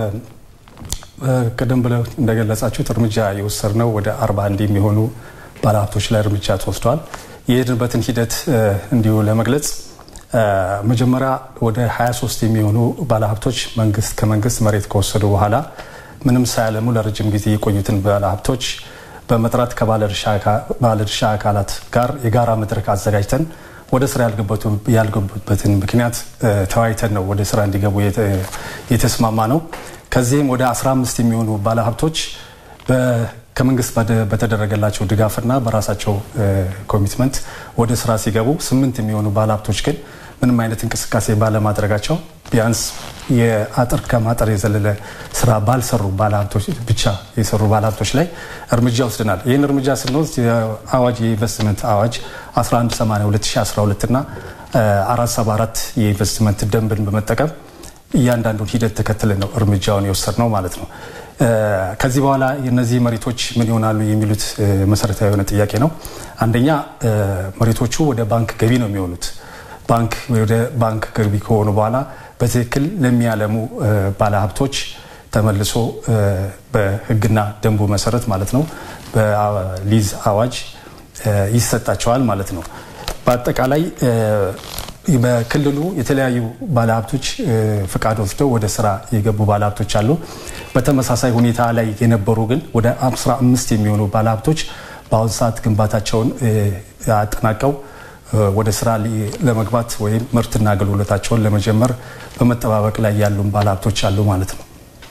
ቀደም ብለው እንደገለጻችሁት እርምጃ የወሰድነው ወደ 41 የሚሆኑ ባለሀብቶች ላይ እርምጃ ተወስዷል። የሄድንበትን ሂደት እንዲሁ ለመግለጽ መጀመሪያ ወደ 23 የሚሆኑ ባለሀብቶች መንግስት ከመንግስት መሬት ከወሰዱ በኋላ ምንም ሳያለሙ ለረጅም ጊዜ የቆዩትን ባለሀብቶች በመጥራት ከባለድርሻ አካላት ጋር የጋራ መድረክ አዘጋጅተን ወደ ስራ ያልገቡበትን ምክንያት ተወያይተን ነው ወደ ስራ እንዲገቡ የተስማማ ነው። ከዚህም ወደ 15 የሚሆኑ ባለሀብቶች ከመንግስት በተደረገላቸው ድጋፍና በራሳቸው ኮሚትመንት ወደ ስራ ሲገቡ፣ ስምንት የሚሆኑ ባለሀብቶች ግን ምንም አይነት እንቅስቃሴ ባለማድረጋቸው ቢያንስ የአጥር ከማጠር የዘለለ ስራ ባልሰሩ ባለሀብቶች ብቻ የሰሩ ባለሀብቶች ላይ እርምጃ ወስደናል። ይህን እርምጃ ስንወስድ የአዋጅ የኢንቨስትመንት አዋጅ 1182/2012 እና 474 የኢንቨስትመንት ደንብን በመጠቀም እያንዳንዱን ሂደት ተከትለን ነው እርምጃውን የወሰድነው ማለት ነው። ከዚህ በኋላ የነዚህ መሬቶች ምን ይሆናሉ የሚሉት መሰረታዊ የሆነ ጥያቄ ነው። አንደኛ መሬቶቹ ወደ ባንክ ገቢ ነው የሚሆኑት። ባንክ ወደ ባንክ ገቢ ከሆኑ በኋላ በትክክል ለሚያለሙ ባለሀብቶች ተመልሶ በሕግና ደንቡ መሰረት ማለት ነው በሊዝ አዋጅ ይሰጣቸዋል ማለት ነው። በአጠቃላይ በክልሉ የተለያዩ ባለሀብቶች ፍቃድ ወስደው ወደ ስራ የገቡ ባለሀብቶች አሉ። በተመሳሳይ ሁኔታ ላይ የነበሩ ግን ወደ 15 የሚሆኑ ባለሀብቶች በአሁኑ ሰዓት ግንባታቸውን አጠናቀው ወደ ስራ ለመግባት ወይም ምርትና አገልግሎታቸውን ለመጀመር በመጠባበቅ ላይ ያሉን ባለሀብቶች አሉ ማለት ነው።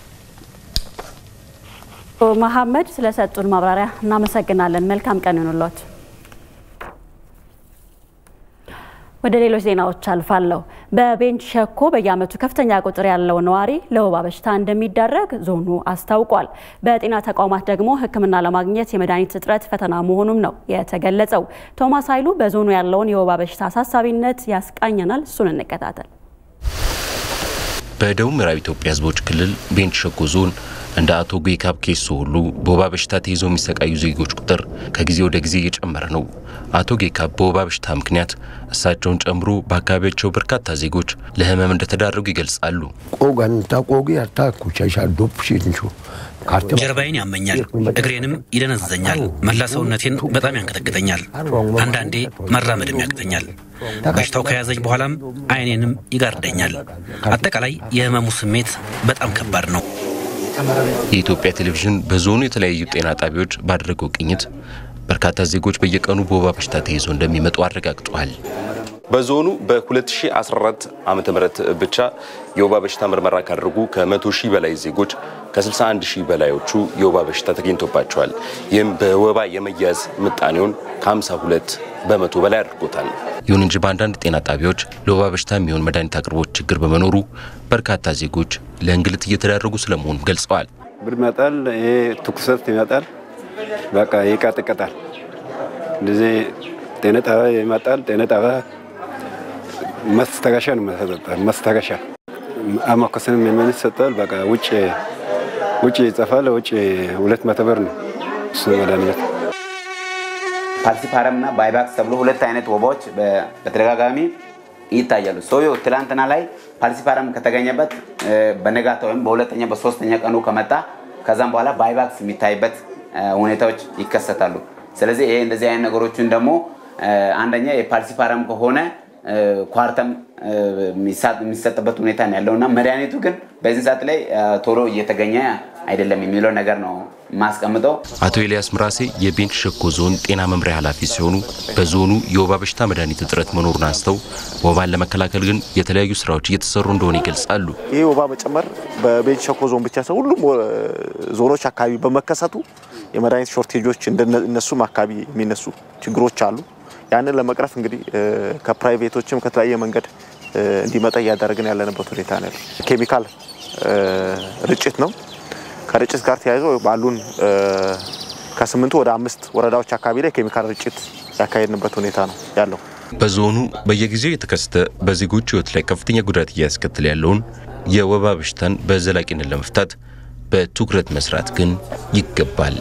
መሐመድ ስለሰጡን ማብራሪያ እናመሰግናለን። መልካም ቀን ይሁንልዎት። ወደ ሌሎች ዜናዎች አልፋለሁ። በቤንች ሸኮ በየዓመቱ ከፍተኛ ቁጥር ያለው ነዋሪ ለወባ በሽታ እንደሚዳረግ ዞኑ አስታውቋል። በጤና ተቋማት ደግሞ ሕክምና ለማግኘት የመድኃኒት እጥረት ፈተና መሆኑም ነው የተገለጸው። ቶማስ ኃይሉ በዞኑ ያለውን የወባ በሽታ አሳሳቢነት ያስቃኘናል። እሱን እንከታተል።
በደቡብ ምዕራብ ኢትዮጵያ ሕዝቦች ክልል ቤንች ሸኮ ዞን እንደ አቶ ጌካብ ኬሶ ሁሉ በወባ በሽታ ተይዘው የሚሰቃዩ ዜጎች ቁጥር ከጊዜ ወደ ጊዜ እየጨመረ ነው። አቶ ጌካብ በወባ በሽታ ምክንያት እሳቸውን ጨምሮ በአካባቢያቸው በርካታ ዜጎች ለህመም እንደተዳረጉ ይገልጻሉ።
ጀርባዬን ያመኛል፣ እግሬንም ይደነዘኛል፣ መላ ሰውነቴን በጣም ያንቀጠቅጠኛል። አንዳንዴ መራመድም ያቅተኛል። በሽታው ከያዘኝ በኋላም አይኔንም ይጋርደኛል። አጠቃላይ የህመሙ ስሜት በጣም ከባድ ነው።
የኢትዮጵያ ቴሌቪዥን በዞኑ የተለያዩ ጤና ጣቢያዎች ባደረገው ቅኝት በርካታ ዜጎች በየቀኑ በወባ በሽታ ተይዘው እንደሚመጡ አረጋግጧል።
በዞኑ በ2014 ዓመተ ምህረት ብቻ የወባ በሽታ ምርመራ ካደረጉ ከ100 ሺህ በላይ ዜጎች ከ61 ሺህ በላዮቹ የወባ በሽታ ተገኝቶባቸዋል። ይህም በወባ የመያዝ ምጣኔውን ከ52 በመቶ በላይ አድርጎታል።
ይሁን እንጂ በአንዳንድ ጤና ጣቢያዎች ለወባ በሽታ የሚሆን መድኃኒት አቅርቦት ችግር በመኖሩ በርካታ ዜጎች ለእንግልት እየተዳረጉ ስለመሆኑም ገልጸዋል።
ብርድ ይመጣል፣ ይሄ ትኩሳት ይመጣል፣ በቃ ይቀጥቅጣል። እንደዚህ ጤና ጣቢያ ይመጣል። ጤና ጣቢያ ማስታገሻ ነው የሚሰጠው። ማስታገሻ አማኮስንም የምን ይሰጣል። በቃ ውጭ ውጭ ይጽፋል። ውጭ ሁለት መቶ ብር ነው እሱ መድኃኒት
ፓልሲፓረም እና ባይባክስ ተብሎ ሁለት አይነት ወባዎች በተደጋጋሚ ይታያሉ። ሰውየው ትላንትና ላይ ፓልሲፓረም ከተገኘበት በነጋታ ወይም በሁለተኛ በሶስተኛ ቀኑ ከመጣ ከዛም በኋላ ባይባክስ የሚታይበት ሁኔታዎች ይከሰታሉ። ስለዚህ ይሄ እንደዚህ አይነት ነገሮችን ደግሞ አንደኛ የፓልሲፓረም ከሆነ ኳርተም የሚሰጥበት ሁኔታ ነው ያለው እና መድኃኒቱ ግን በዚህ ሰዓት ላይ ቶሎ እየተገኘ አይደለም የሚለው ነገር ነው ማስቀምጠው።
አቶ ኤልያስ ምራሴ የቤንች ሸኮ ዞን ጤና መምሪያ ኃላፊ ሲሆኑ በዞኑ የወባ በሽታ መድኃኒት እጥረት መኖሩን አንስተው ወባን ለመከላከል ግን የተለያዩ ስራዎች እየተሰሩ እንደሆነ ይገልጻሉ።
ይህ ወባ መጨመር በቤንች ሸኮ ዞን ብቻ ሳይሆን ሁሉም ዞኖች አካባቢ በመከሰቱ የመድኃኒት ሾርቴጆች እነሱም አካባቢ የሚነሱ ችግሮች አሉ። ያንን ለመቅረፍ እንግዲህ ከፕራይቬቶችም ከተለያየ መንገድ እንዲመጣ እያደረግን ያለንበት ሁኔታ ነው። ኬሚካል ርጭት ነው። ከርጭት ጋር ተያይዞ ባሉን ከስምንቱ ወደ አምስት ወረዳዎች አካባቢ ላይ ኬሚካል ርጭት ያካሄድንበት ሁኔታ ነው ያለው።
በዞኑ በየጊዜው የተከሰተ በዜጎች ሕይወት ላይ ከፍተኛ ጉዳት እያስከተለ ያለውን የወባ በሽታን በዘላቂነት ለመፍታት በትኩረት መስራት ግን ይገባል።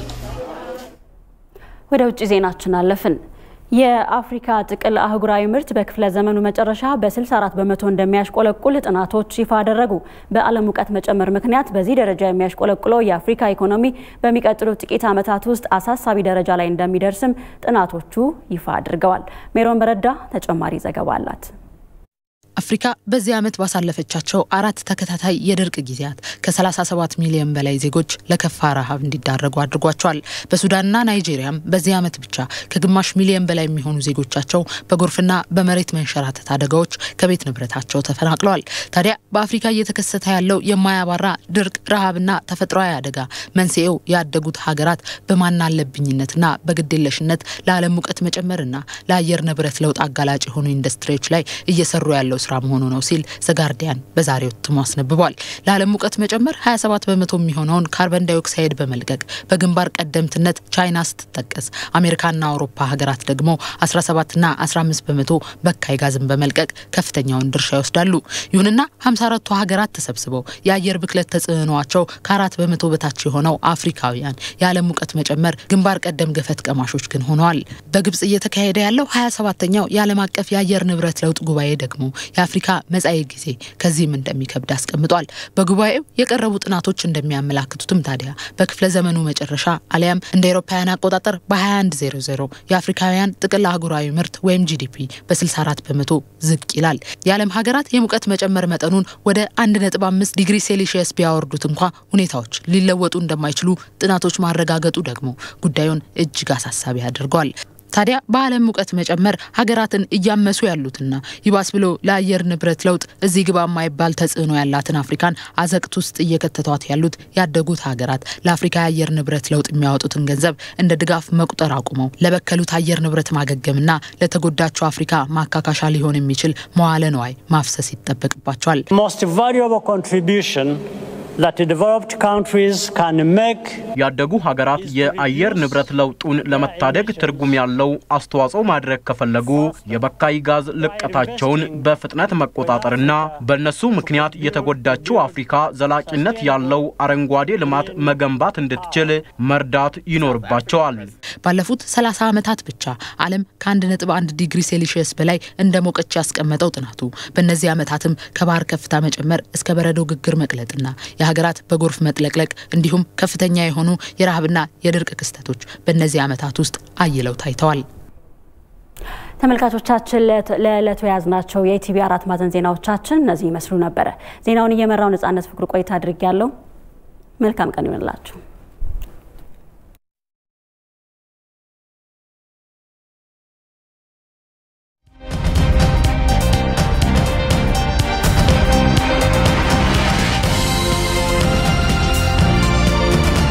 ወደ ውጭ ዜናችን አለፍን። የአፍሪካ ጥቅል አህጉራዊ ምርት በክፍለ ዘመኑ መጨረሻ በ64 በመቶ እንደሚያሽቆለቁል ጥናቶች ይፋ አደረጉ። በዓለም ሙቀት መጨመር ምክንያት በዚህ ደረጃ የሚያሽቆለቁለው የአፍሪካ ኢኮኖሚ በሚቀጥሉት ጥቂት ዓመታት ውስጥ አሳሳቢ ደረጃ ላይ እንደሚደርስም ጥናቶቹ ይፋ አድርገዋል። ሜሮን በረዳ ተጨማሪ ዘገባ አላት።
አፍሪካ በዚህ ዓመት ባሳለፈቻቸው አራት ተከታታይ የድርቅ ጊዜያት ከ37 ሚሊዮን በላይ ዜጎች ለከፋ ረሃብ እንዲዳረጉ አድርጓቸዋል። በሱዳንና ናይጄሪያም በዚህ ዓመት ብቻ ከግማሽ ሚሊዮን በላይ የሚሆኑ ዜጎቻቸው በጎርፍና በመሬት መንሸራተት አደጋዎች ከቤት ንብረታቸው ተፈናቅለዋል። ታዲያ በአፍሪካ እየተከሰተ ያለው የማያባራ ድርቅ፣ ረሃብና ተፈጥሯዊ አደጋ መንስኤው ያደጉት ሀገራት በማናለብኝነትና በግዴለሽነት ለዓለም ሙቀት መጨመርና ለአየር ንብረት ለውጥ አጋላጭ የሆኑ ኢንዱስትሪዎች ላይ እየሰሩ ያለው ስራ መሆኑ ነው ሲል ዘጋርዲያን በዛሬው እትሙ አስነብቧል። ለዓለም ሙቀት መጨመር 27 በመቶ የሚሆነውን ካርበን ዳይኦክሳይድ በመልቀቅ በግንባር ቀደምትነት ቻይና ስትጠቀስ፣ አሜሪካና አውሮፓ ሀገራት ደግሞ 17ና 15 በመቶ በካይ ጋዝን በመልቀቅ ከፍተኛውን ድርሻ ይወስዳሉ። ይሁንና 54ቱ ሀገራት ተሰብስበው የአየር ብክለት ተጽዕኖቸው ከአራት በመቶ በታች የሆነው አፍሪካውያን የዓለም ሙቀት መጨመር ግንባር ቀደም ገፈት ቀማሾች ግን ሆነዋል። በግብጽ እየተካሄደ ያለው 27ተኛው የዓለም አቀፍ የአየር ንብረት ለውጥ ጉባኤ ደግሞ የአፍሪካ መጻኢ ጊዜ ከዚህም እንደሚከብድ አስቀምጧል። በጉባኤው የቀረቡ ጥናቶች እንደሚያመላክቱትም ታዲያ በክፍለ ዘመኑ መጨረሻ አሊያም እንደ አውሮፓውያን አቆጣጠር በ2100 የአፍሪካውያን ጥቅል አህጉራዊ ምርት ወይም ጂዲፒ በ64 በመቶ ዝቅ ይላል። የዓለም ሀገራት የሙቀት መጨመር መጠኑን ወደ 1.5 ዲግሪ ሴልሺየስ ቢያወርዱት እንኳ ሁኔታዎች ሊለወጡ እንደማይችሉ ጥናቶች ማረጋገጡ ደግሞ ጉዳዩን እጅግ አሳሳቢ አድርገዋል። ታዲያ በዓለም ሙቀት መጨመር ሀገራትን እያመሱ ያሉትና ይባስ ብሎ ለአየር ንብረት ለውጥ እዚህ ግባ የማይባል ተጽዕኖ ያላትን አፍሪካን አዘቅት ውስጥ እየከተቷት ያሉት ያደጉት ሀገራት ለአፍሪካ የአየር ንብረት ለውጥ የሚያወጡትን ገንዘብ እንደ ድጋፍ መቁጠር አቁመው ለበከሉት አየር ንብረት ማገገምና ለተጎዳቸው አፍሪካ ማካካሻ ሊሆን የሚችል መዋለ ነዋይ ማፍሰስ ይጠበቅባቸዋል።
ያደጉ ሀገራት የአየር ንብረት ለውጡን ለመታደግ ትርጉም ያለው አስተዋጽኦ ማድረግ ከፈለጉ የበካይ ጋዝ ልቀታቸውን በፍጥነት መቆጣጠርና በእነሱ ምክንያት የተጎዳችው አፍሪካ ዘላቂነት ያለው አረንጓዴ ልማት መገንባት እንድትችል መርዳት ይኖርባቸዋል።
ባለፉት 30 ዓመታት ብቻ ዓለም ከ1.1 ዲግሪ ሴልሺየስ በላይ እንደ ሞቀች ያስቀመጠው ጥናቱ በእነዚህ ዓመታትም ከባህር ከፍታ መጨመር እስከ በረዶ ግግር መቅለጥና የሀገራት በጎርፍ መጥለቅለቅ እንዲሁም ከፍተኛ የሆኑ የረሃብና የድርቅ ክስተቶች በእነዚህ ዓመታት ውስጥ አይለው ታይተዋል።
ተመልካቾቻችን ለዕለቱ የያዝናቸው የኢቲቪ አራት ማዕዘን ዜናዎቻችን እነዚህ ይመስሉ ነበረ። ዜናውን እየመራው ነጻነት ፍቅሩ ቆይታ አድርጌ ያለው መልካም ቀን ይሆንላችሁ።